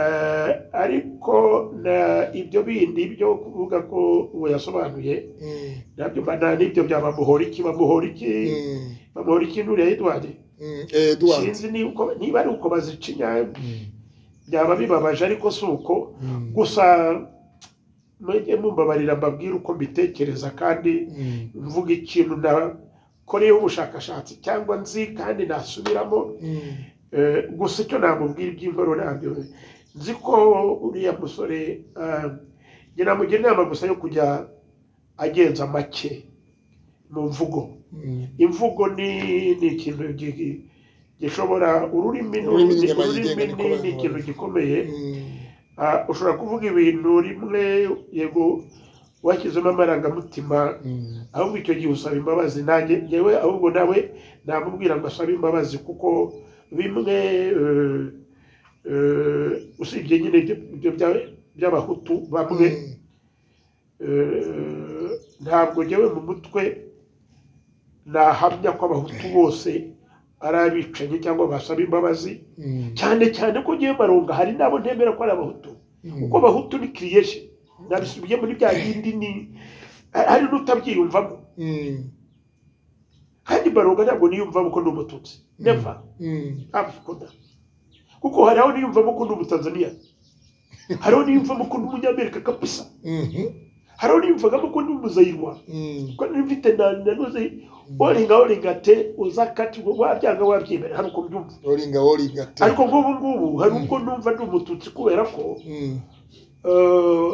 Eh, ariko na ibyo bindi byo kuvuga ko uwo yasobanuye Mm. nabyo mbana n'ibyo byaba muhoriki bamuhoriki Mm. bamuhoriki nuriya edward Mm. Eh, Edward sinzi niba uko- niba ari uko bazicinya Mm. byaba bibabaje ariko si uko Mm. gusa mujye mumbabarira mbabwire uko mbitekereza kandi Mm. mvuga ikintu nakoreyeho ubushakashatsi cyangwa nzi kandi nasubiramo Mm. Eh, gusa icyo namubwira iby'inkoro ntabyo nzi ko uriya musore eh, njye namugira inama gusa yo kujya agenza make mu mvugo Mm. imvugo ni ni ikintu gi- gishobora ururimi ni- Ururimi ni inyama yigenga, ururimi niko ni- abantu ni ikintu babivuga. gikomeye Mm. Ah, ushobora kuvuga ibintu rimwe yego washyizemo amarangamutima Mm. ahubwo icyo gihe usaba imbabazi nanjye ngewe ahubwo nawe namubwira ngo asabe imbabazi kuko bimwe eh, eh, usibye nyine ibyo- ibyo bya- by'abahutu bamwe Mm. eh, ntabwo ngewe mu mutwe nahamya ko abahutu bose ari abicanyi cyangwa basaba imbabazi Mm. cyane cyane ko ngewe maronga hari n'abo ntemera ko ari abahutu Mm. kuko abahutu ni kiriyesheni nabisubiye muri bya bindi ni hari n'utabyiyumvamo Mm. kandi baronga ntabwo niyumvamo ko ndi umututsi neva Mm. abikunda kuko hari aho niyumvamo ko ndi umutanzaniya hari aho niyumvamo ko ndi umunyamerika kabisa Mhm. hari aho niyumvagamo ko ndi umuzayirwa Mm. ko nari mfite na nanoze oringa oringa te uzakati wabyanga wabyemera hari uko mbyumva oringa oringa te ariko nk'ubu ngubu hari ubwo numva ndi umututsi kubera ko Mm. eh,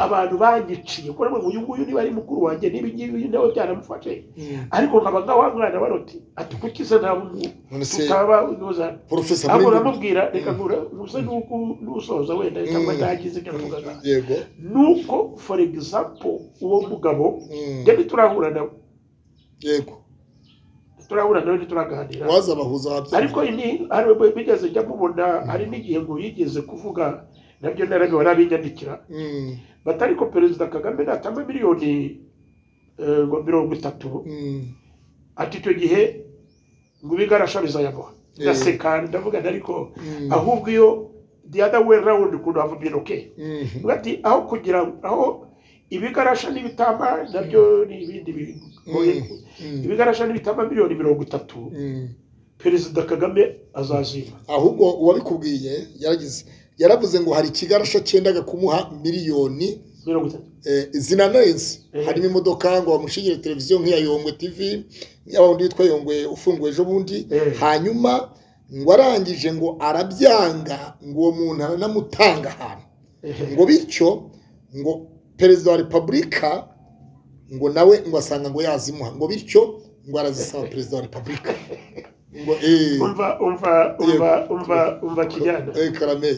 abantu banyiciye kuko namwe uyu nguyu niba ari mukuru wanjye n'ibi ngibi nawe byaramufashe ariko nkaba ngaha mwana baroti ati kuki se nta muntu none se tutaba ntuzana porofesa ntabwo muri uramubwira reka ngura gusa nuko n'usoza wenda cyangwa ntagize ibyo mvugaga yego nuko for example uwo mugabo Mm. njye turahura nawe yego turahura nawe ntituraganira waza bahuza ariko ababyeyi ini hari ubwo bigeze njya mubona hari n'igihe ngo yigeze kuvuga nabyo narabiwe arabinyandikira Mm, bati ariko perezida kagame natanga miliyoni eh, ngo mirongo itatu mm, ati icyo gihe ngo ibigarasha bizayamuha ndaseka ndavuga nti ariko mm, ahubwo iyo the other way round could have been okay mm, ati aho kugira aho ibigarasha n'ibitamba nabyo ni ibindi bigoye mm, ibigarasha n'ibitamba miliyoni mirongo itatu mm. perezida kagame azazima ahubwo uwabikubwiye yaragize yaravuze ngo hari ikigarasha cyendaga kumuha miliyoni mirongo itatu eh, zinanenze Eh. harimo imodoka ngo bamushingire televiziyo nk'iya yongwe tv ya wundi witwa yongwe ufunguwe ejo bundi Eh. hanyuma ngo arangije ngo arabyanga ngo uwo muntu aranamutanga ahantu Ehe. ngo bityo ngo perezida wa repubulika ngo nawe ngo asanga ngo yazimuha ngo bityo ngo arazisaba perezida wa repubulika ngo eh, umva umva umva umva umva kijyana eh karame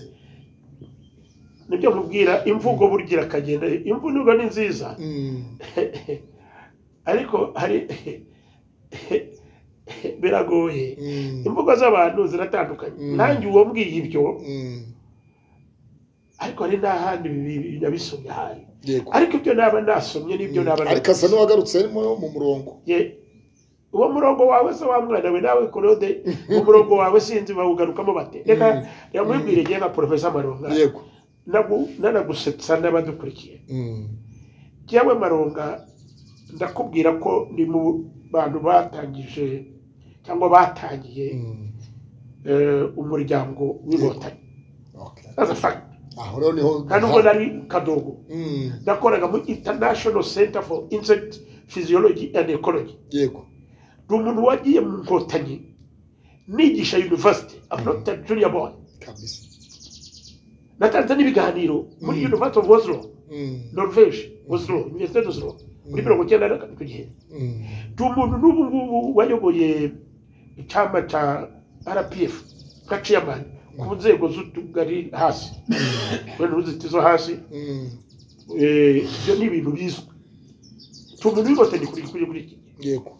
nibyo nkubwira imvugo burya irakagenda imvugo nubwo ni nziza Mm, ariko hari biragoye mm, imvugo z'abantu ziratandukanye Mm. nanjye uwo mbwiye ibyo mm, ariko hari n'ahandi bi- bi- nabisomye ahandi yego ariko ibyo naba nasomye n'ibyo naba ariko asa n'uwagarutse arimo mu murongo Ye, uwo murongo wawe se wa mwana we nawe korode umurongo wawe sinzi bawugarukamo bate reka Mm. reka mwibwire njye nka porofesa maronga yego nagu- nanagusetsa n'abadukurikiye Mm. jyawe maronga ndakubwira ko ni mu bantu batangije cyangwa batangiye Mm. eh, umuryango w'inkotanyi Okay. That's a fact. aho rero niho kandi ubwo nari kadogo Mm, nakoraga mu international center for insect physiology and ecology yego ni umuntu wagiye mu nkotanyi nigisha university I'm not a junior boy kabisa natanze n'ibiganiro muri Mm. university of oslo Mm, norvege oslo université d'oslo muri mirongo icyenda na gatatu gihe mm, ndi umuntu n'ubu ngubu wayoboye icyama cya rpf nka chairman ku nzego z'utugari hasi kubera uruzitizo hasi mm, eh, ibyo ni ibintu bizwi ndi umuntu w'inkotanyi kuri kuri kuri iki yego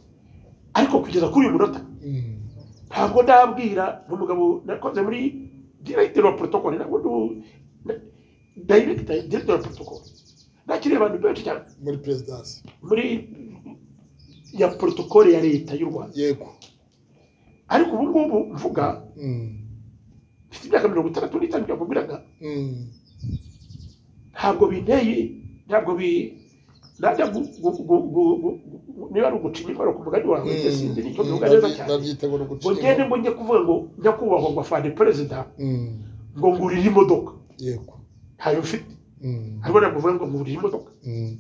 ariko kugeza kuri uyu munota Mm, ntabwo ndabwira n'umugabo nakoze muri director wa protocol ntabwo ndi ubu- na- director director wa protocol nakiriye abantu benshi cyane muri perezidansi muri ya protocol ya leta y'u rwanda yego ariko ubu ngubu mvuga Mm, mfite imyaka mirongo itandatu n'itanu byakubwiraga mm, ntabwo binteye ntabwo bi najya gu- gu- gu- gu- gu- gu- niba ari ugucinya imibare ku mugani wawe mm, njye sinzi nicyo mm, bivuga neza nabyi- cyane nabyita ngo ni uguca ngo ngende inyuma. ngo njye kuvuga ngo njya kubahwa ngo afande perezida Mm, ngo ngurire imodoka yego ntayo mfite Mm, hariho nakuvuga ngo ngurire imodoka mm,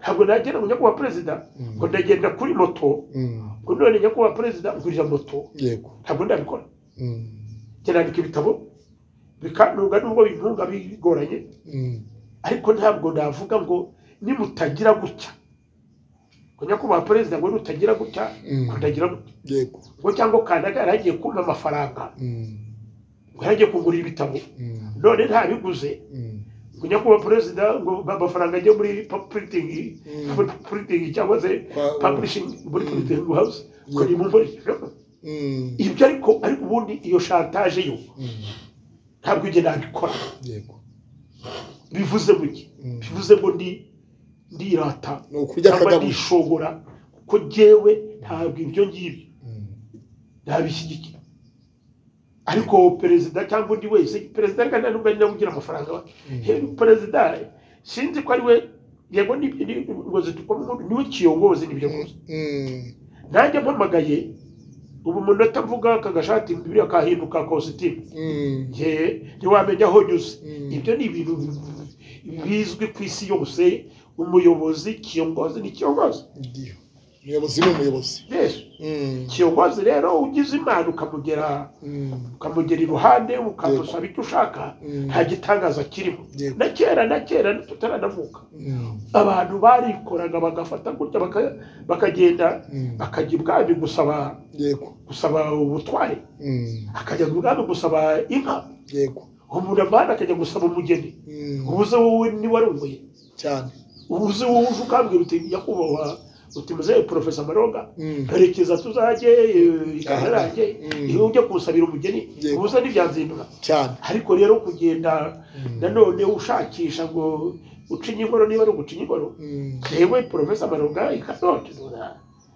ntabwo nagenda ngo njya kuba perezida Mm. ngo ndagenda kuri moto mm, ngo none njya kuba perezida ngurira moto yego ntabwo ndabikora Mm, njye nandika ibitabo bikantunga nubwo bintunga bigoranye mm, ariko ntabwo navuga ngo nimutagira gutya ngo nyakubahwa perezida ngo nutagira gutya Mm. ngo ndagira gutya yego ngo cyangwa kanaga yaragiye kumpa amafaranga Mm, ngo yaragiye kugura ibitabo mm, none ntabiguze mm, ngo nyakubahwa perezida ngo amafaranga ajye muri pa- printing Mm. muri printing cyangwa se Kwa- publishing muri Mm. printing house ngo Yego. nimumvore mm, ibyo ariko ariko ubundi iyo shantaje yo mm, ntabwo njye nabikora yego bivuze guke Mm. bivuze ngo ndi ndirata ni ukurya cyangwa akagabuye ndishobora kuko jyewe ntabwo ibyo ngibyo Mm, ntabishyigikira ariko perezida cyangwa undi wese perezida ariko nta nubwo ari nawe ugira amafaranga He- perezida sinzi ko ari we yego ni- ni- ngo zitukamo niwe kiyogozi nibyo gusa mm, nanjye mpamagaye ubu umunota mvuga aka gashati biriya kahinduka kositimu mm, nge ntiwamenya aho nyuze Mm. ibyo ni ibintu bizwi ku isi yose umuyobozi kiyongozi ni kiyongozi ndiyo umuyobozi ni umuyobozi yesu Mm, kiyogozi rero ugize imana ukamugera mm, ukamugera iruhande ukamusaba icyo ushaka mm, nta gitangaza kirimo Yego. na kera na kera tutaranavuka mm, abantu barikoraga bagafata gutya baka- bakagenda mm, akajya ibwami gusaba yego gusaba ubutware mm, akajya ibwami gusaba inka yego umuntu avana akajya gusaba umugeni mm, ubu uzi wowe niba arongoye cyane ubu uzi wowe uje ukambwira uti nyakubahwa uti muzehe porofesa maronga Mm, karekeza tuzajye ikaba yanjye Mm. iyo ujya kumusabira umugeni Yego. ubusa ntibyanzindura cyane ariko rero kugenda Mm, nanone ushakisha ngo ucinye inkoro niba ari ugucinya inkoro mm, yewe porofesa maronga ikanote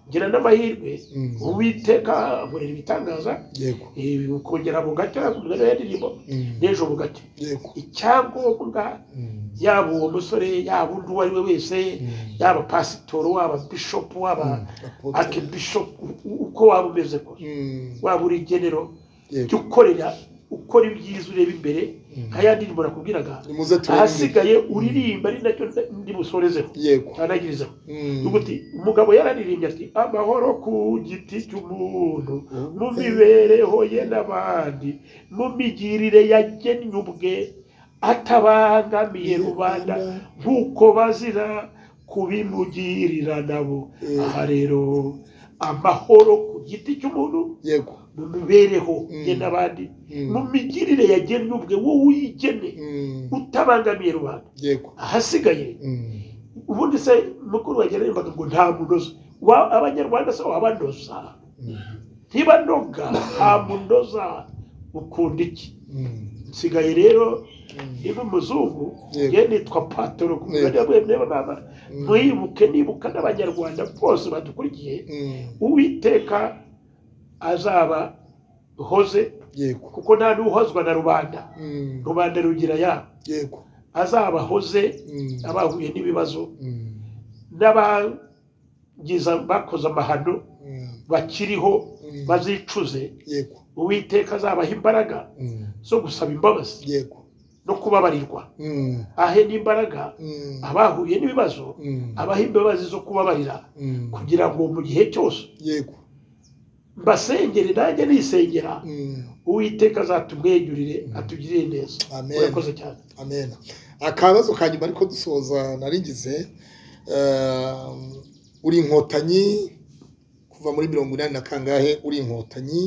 ngira n'amahirwe Mm. uwiteka akorera ibitangaza yego eh, ukongera bugacya ku mwanya wa ndirimbo Mm, n'ejo bugacya yego icyangombwa Mm, yaba uwo musore yaba undi uwo ari we wese Mm. yaba pasitoro waba bishopu waba Mm, apotre. akibishopu u- uko waba umeze kose Mm, waba uri genero jya yego ukorera ukora ibyiza ureba imbere Mm. nka ya ndirimbo nakubwiraga nimuze turebe ahasigaye uririmba ari nacyo ndi busorezeho yego anagirizeho Mm, ubuti umugabo yararirimbye ati amahoro ku giti cy'umuntu Mm. mu mibereho ye n'abandi mu migirire yagennye ubwe atabangamiye rubanda nk'uko bazira kubimugirira nabo Mm. aha rero amahoro ku giti cy'umuntu yego mu mibereho ye Mm. n'abandi Mm. mu migirire yagennye ubwe wowe uyigene Mm, utabangamiye rubanda yego ahasigaye Mm, ubundi se mukuru wanjye yaririmbaga ngo nta munoza Wa- abanyarwanda se wabanoza mm, ntibanoga nta munoza ukunda iki mm, nsigaye rero mm. niba umuzungu Yego. ye nitwa patoro ku mugani wa mwene baba mwibuke nibuka n'abanyarwanda bose badukurikiye Mm, uwiteka azaba hoze yego kuko nta n'uhozwa na rubanda Mm, rubanda rugira yabo yego azaba hoze Mm, abahuye n'ibibazo mm, n'abagiza bakoze amahano mm, bakiriho Mm. bazicuze yego uwiteka azabaha imbaraga Mm, zo gusaba imbabazi yego no kubabarirwa Mm, ahe n'imbaraga mm, abahuye n'ibibazo mm, abaha imbabazi zo kubabarira mm, kugira ngo mu gihe cyose yego mbasengere nanjye nisengera Mm, uwiteka azatumwenyurire atugirire neza Amen. urakoze cyane amen akabazo ka nyuma ariko dusoza naringize eh, uri inkotanyi kuva muri mirongo inani na kangahe uri inkotanyi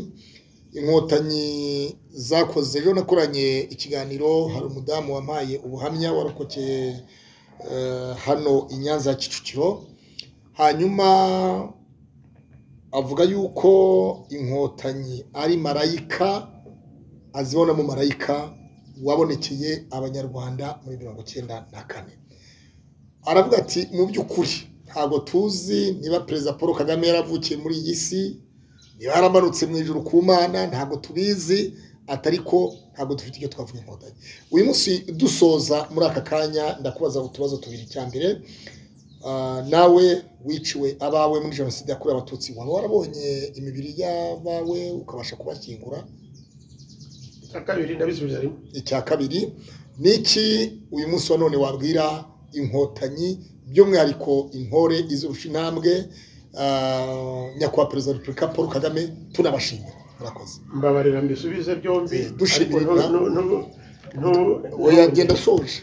inkotanyi zakoze ejo nakoranye ikiganiro hari umudamu wampaye ubuhamya warokokeye eh, hano i nyanza ya kicukiro hanyuma avuga yuko inkotanyi ari marayika azibonamo marayika wabonekeye abanyarwanda muri mirongo icyenda na kane aravuga ati mu by'ukuri ntabwo tuzi niba perezida paul kagame yaravukiye muri iyi si niba yaramanutse mu ijuru ku mana ntabwo tubizi atariko ntabwo dufite icyo twavuga inkotanyi uyu munsi dusoza muri aka kanya ndakubaza utubazo tubiri cya mbere ah, nawe wiciwe abawe muri jenoside yakorewe abatutsi waba warabonye imibiri y'abawe ukabasha kubashyingura icya kabiri ndabisubiza rimwe icya kabiri ni iki uyu munsi wa none wabwira inkotanyi by'umwihariko intore izirusha intambwe ah, nyakubahwa perezida wa repubulika paul kagame tunabashimira murakoze mbabarira mbisubize byombi Eh, dushimira ariko ntu- ntu- ntu- ntu- oya genda shoje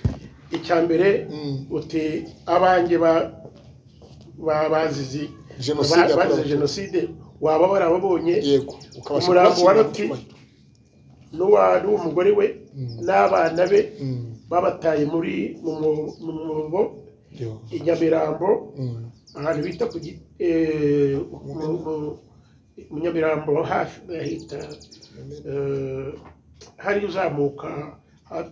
icya mbere Mm. uti abanjye ba- ba- bazizi Jenoside ba- yakorewe bazize jenoside waba warababonye yego ukabasha Umurambo wa kubashyingura Loti. mutubahe. n'uwa- n'uw'umugore we Mm. n'abana be Mm, babataye muri mu mwo- mu mwobo yo. i nyamirambo Mm, ahantu bita ku gi- eh, mu- mu- mu nyamirambo hafi bahita eh, hari uzamuka ha-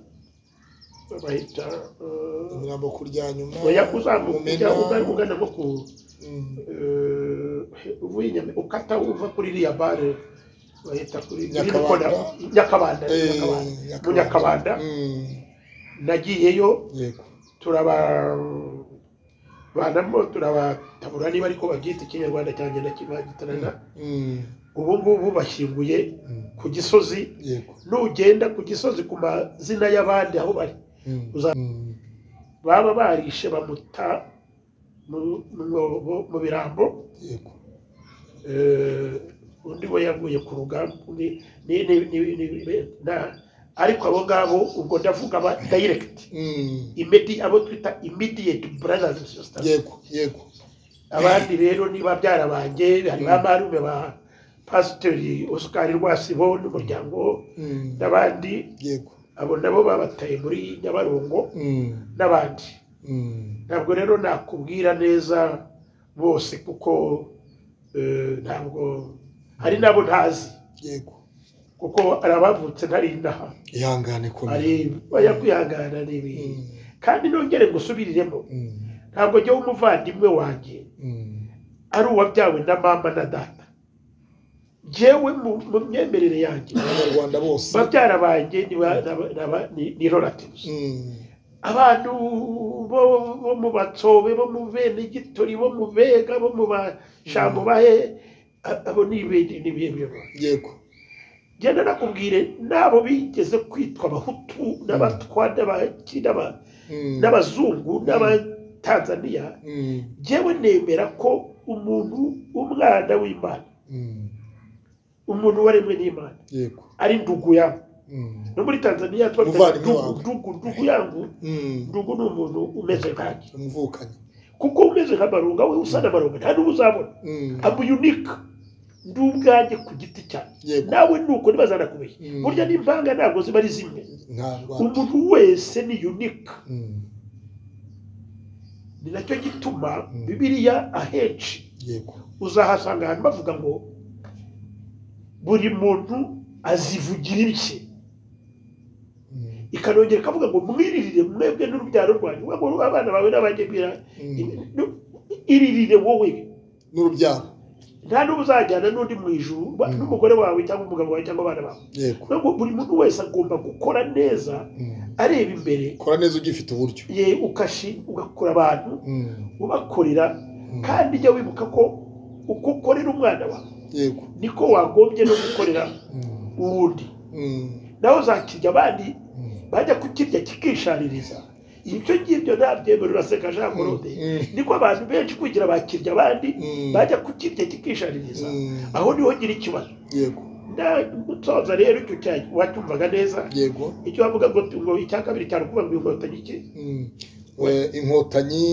bahita eh, umurambo kurya nyuma oya uzamuka Mumena. ujya ugana ugana nko ku Mm, eh, uva i Nyame- ukata uva kuri iriya bare bahita kuri Nyakabanda. Nyakabanda, nyakabanda eh, Nyakabanda. Nyakabanda. mu nyakabanda Mm, nagiyeyo yego turababanamo turabatabura niba ariko babyita ikinyarwanda cyanjye ndakibagitarana Mm, ubu ngubu bashyinguye mm, ku gisozi yego nugenda ku gisozi ku mazina y'abandi aho bari Mm, Uza- mm, baba barishe bamuta mu- mu mwobo mu birambo yego eh, undi we yaguye ku rugamba ni- ni- ni- ni- ni- ni- na- ariko abo ngabo ubwo ndavuga aba direct Mm, imedi abo twita immediate brothers and sisters yego yego abandi rero ni babyara banjye hari ba marume ba pasiteri oscar rwasibo n'umuryango Mm, n'abandi yego abo nabo babataye muri nyabarongo Mm, n'abandi mm, ntabwo rero nakubwira neza bose kuko eh, ntabwo hari n'abo ntazi yego kuko hari abavutse ntari inaha ihangane komera hari bajya kwihangana n'ibintu Mm, kandi nongere ngusubiriremo mm, ntabwo njyewe umuvandimwe wanjye mm, ari uwabyawe na mama na data njyewe mu mu myemerere yanjye abanyarwanda bose babyara banjye ni ba- ni ba- ni ba- ni- ni relatives Mm, abantu bo bo mu batsobe bo mu benegitori bo mu bega bo mu bashambo bahe a- abo ni ibindi ni ibihe biyobora yego genda nakubwire n'abo bigeze kwitwa abahutu n'abatwa n'abaki n'aba- Mm, n'abazungu n'abatanzaniya mm, njyewe nemera ko umuntu umwana w'imana mm, umuntu waremwe n'imana yego ari ndugu yangu Mm, no muri tanzaniya tuba Umuvandimwe twavuga ndugu wawe. ndugu ndugu yangu mm, ndugu ni umuntu umeze nkanjye umuvukanyi kuko umeze nka marunga we usa na marunga nta n'uwo uzabona Mm, amu unique ndi ubwanjye ku giti cyanjye yego nawe nuko ntibazanakubiye Mm. burya n'impanga ntabwo ziba ari zimwe ntabwo umuntu wese ni unique Mm, ni nacyo gituma Mm. bibiliya ahenshi yego uzahasanga ahantu bavuga ngo buri muntu azivugira ibye Mm, ikanongera ikavuga ngo mwiririre mwebwe n'urubyaro rwanyu we ngo abana bawe n'abanjye bwira mm, iririre wowe n'urubyaro nta n'ubu uzajyana n'undi mu ijuru ba- Mm. n'umugore wawe cyangwa umugabo wawe cyangwa abana bawe yego Niyo ngo buri muntu wese agomba gukora neza Mm, areba imbere kora neza ugifite uburyo ye ukashi ugakora abantu Mm, ubakorera mm, kandi jya wibuka ko uko ukorera umwana wawe yego niko wagombye no gukorera Mm, uwundi mm, nawe uzakirya abandi mm. bajya kukirya kikishaririza ibyo ngibyo ntabyemera uraseka jean claude Mm. niko abantu benshi kugira bakirya abandi Mm. bajya kukirya kikishaririza Mm. aho niho ngira ikibazo yego Na- utoza rero icyo cya- wacyumvaga neza yego icyo bavuga ngo ngo icya kabiri cyane ukuvuga ngo inkotanyi iki Mm. Eh, inkotanyi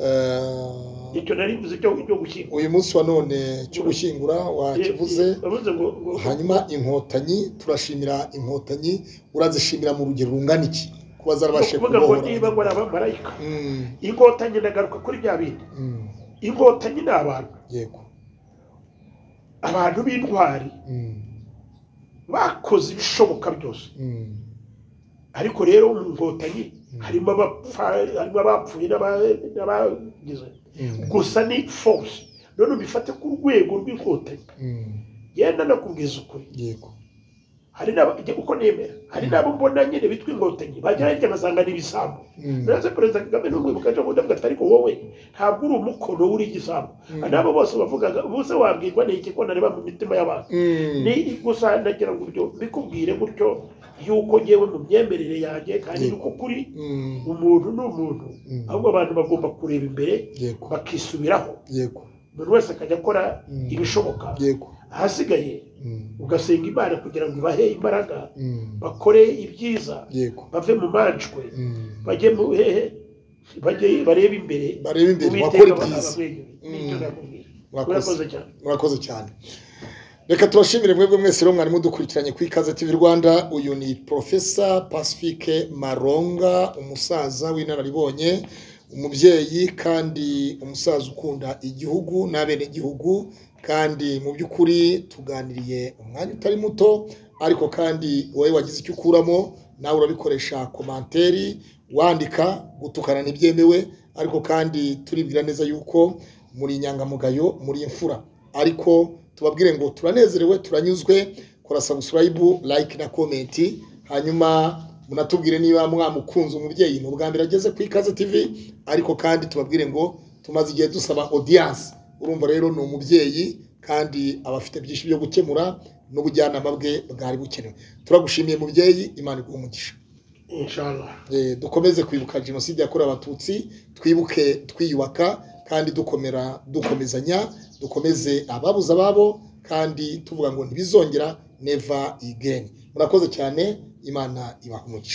eh, icyo nari mvuze cyo cyo gushyingura uyu munsi wa none cyo gushyingura wakivuze bavuze ngo ngo- hanyuma inkotanyi turashimira inkotanyi urazishimira mu rugero rungana iki kuba zarabashije kuvuga ngo kubohora niba ngo ari abamarayika Mm, inkotanyi ndagaruka kuri bya bindi mm, inkotanyi ni abantu yego abantu b'intwari Mm, bakoze ibishoboka byose mm, ariko rero mu nkotanyi harimo abapfa harimo abapfuye n'aba- n'abagize mm, gusa ni force none ubifate ku rwego rw'inkotanyi mm, yenda nakubwiza ukuri yego hari n'aba njye uko nemera hari n'abo mbona nyine bitwa inkotanyi bagera hirya basanga ni ibisambo Mm, ndetse perezida kagame n'umwe mu kaje ndavuga ati ariko wowe ntabwo uri umukono w'uri igisambo Mm. n'abo bose bavugaga bose wabwirwa n'iki ko nareba mu mitima y'abantu mm, ni gusa ndagira ngo ibyo mbikubwire gutyo yuko ngewe mu myemerere yanjye kandi Yego. yuko kuri mm, umuntu ni umuntu Mm. ahubwo abantu bagomba kureba imbere yego bakisubiraho yego buri wese akajya akora Mm. ibishoboka yego ahasigaye Mm, ugasenga imana kugira ngo ibahe imbaraga mm, bakore ibyiza yego bave mu majwi Mm. bajye mu hehe bajye barebe imbere barebe imbere Uwiteka bakore aba- byiza abamwenyure. Nicyo Mm. nakubwira. Murakoze. murakoze cyane murakoze cyane reka tubashimire mwebwe mwese rero mwari mudukurikiranye ku ikaze tv rwanda uyu ni profesa pacifique maronga umusaza w'inararibonye umubyeyi kandi umusaza ukunda igihugu n'abenegihugu kandi mu by'ukuri tuganiriye umwanya utari muto ariko kandi wowe wagize icyo ukuramo nawe urabikoresha komanteri wandika gutukana ntibyemewe ariko kandi turibwira neza yuko muri inyangamugayo muri imfura ariko tubabwire ngo turanezerewe turanyuzwe kora subscribe like na comment hanyuma munatubwire niba mwamukunze umubyeyi ni ubwa mbere ageze ku ikaze tv ariko kandi tubabwire ngo tumaze igihe dusaba audience urumva rero ni umubyeyi kandi aba afite byinshi byo gukemura n'ubujyanama bwe bwari bukenewe turagushimiye mubyeyi imana iguhe umugisha inshallah Eh, dukomeze kwibuka jenoside yakorewe abatutsi twibuke twiyubaka kandi dukomera dukomezanya dukomeze ababuze ababo kandi tuvuga ngo ntibizongera never again murakoze cyane imana ibaha umugisha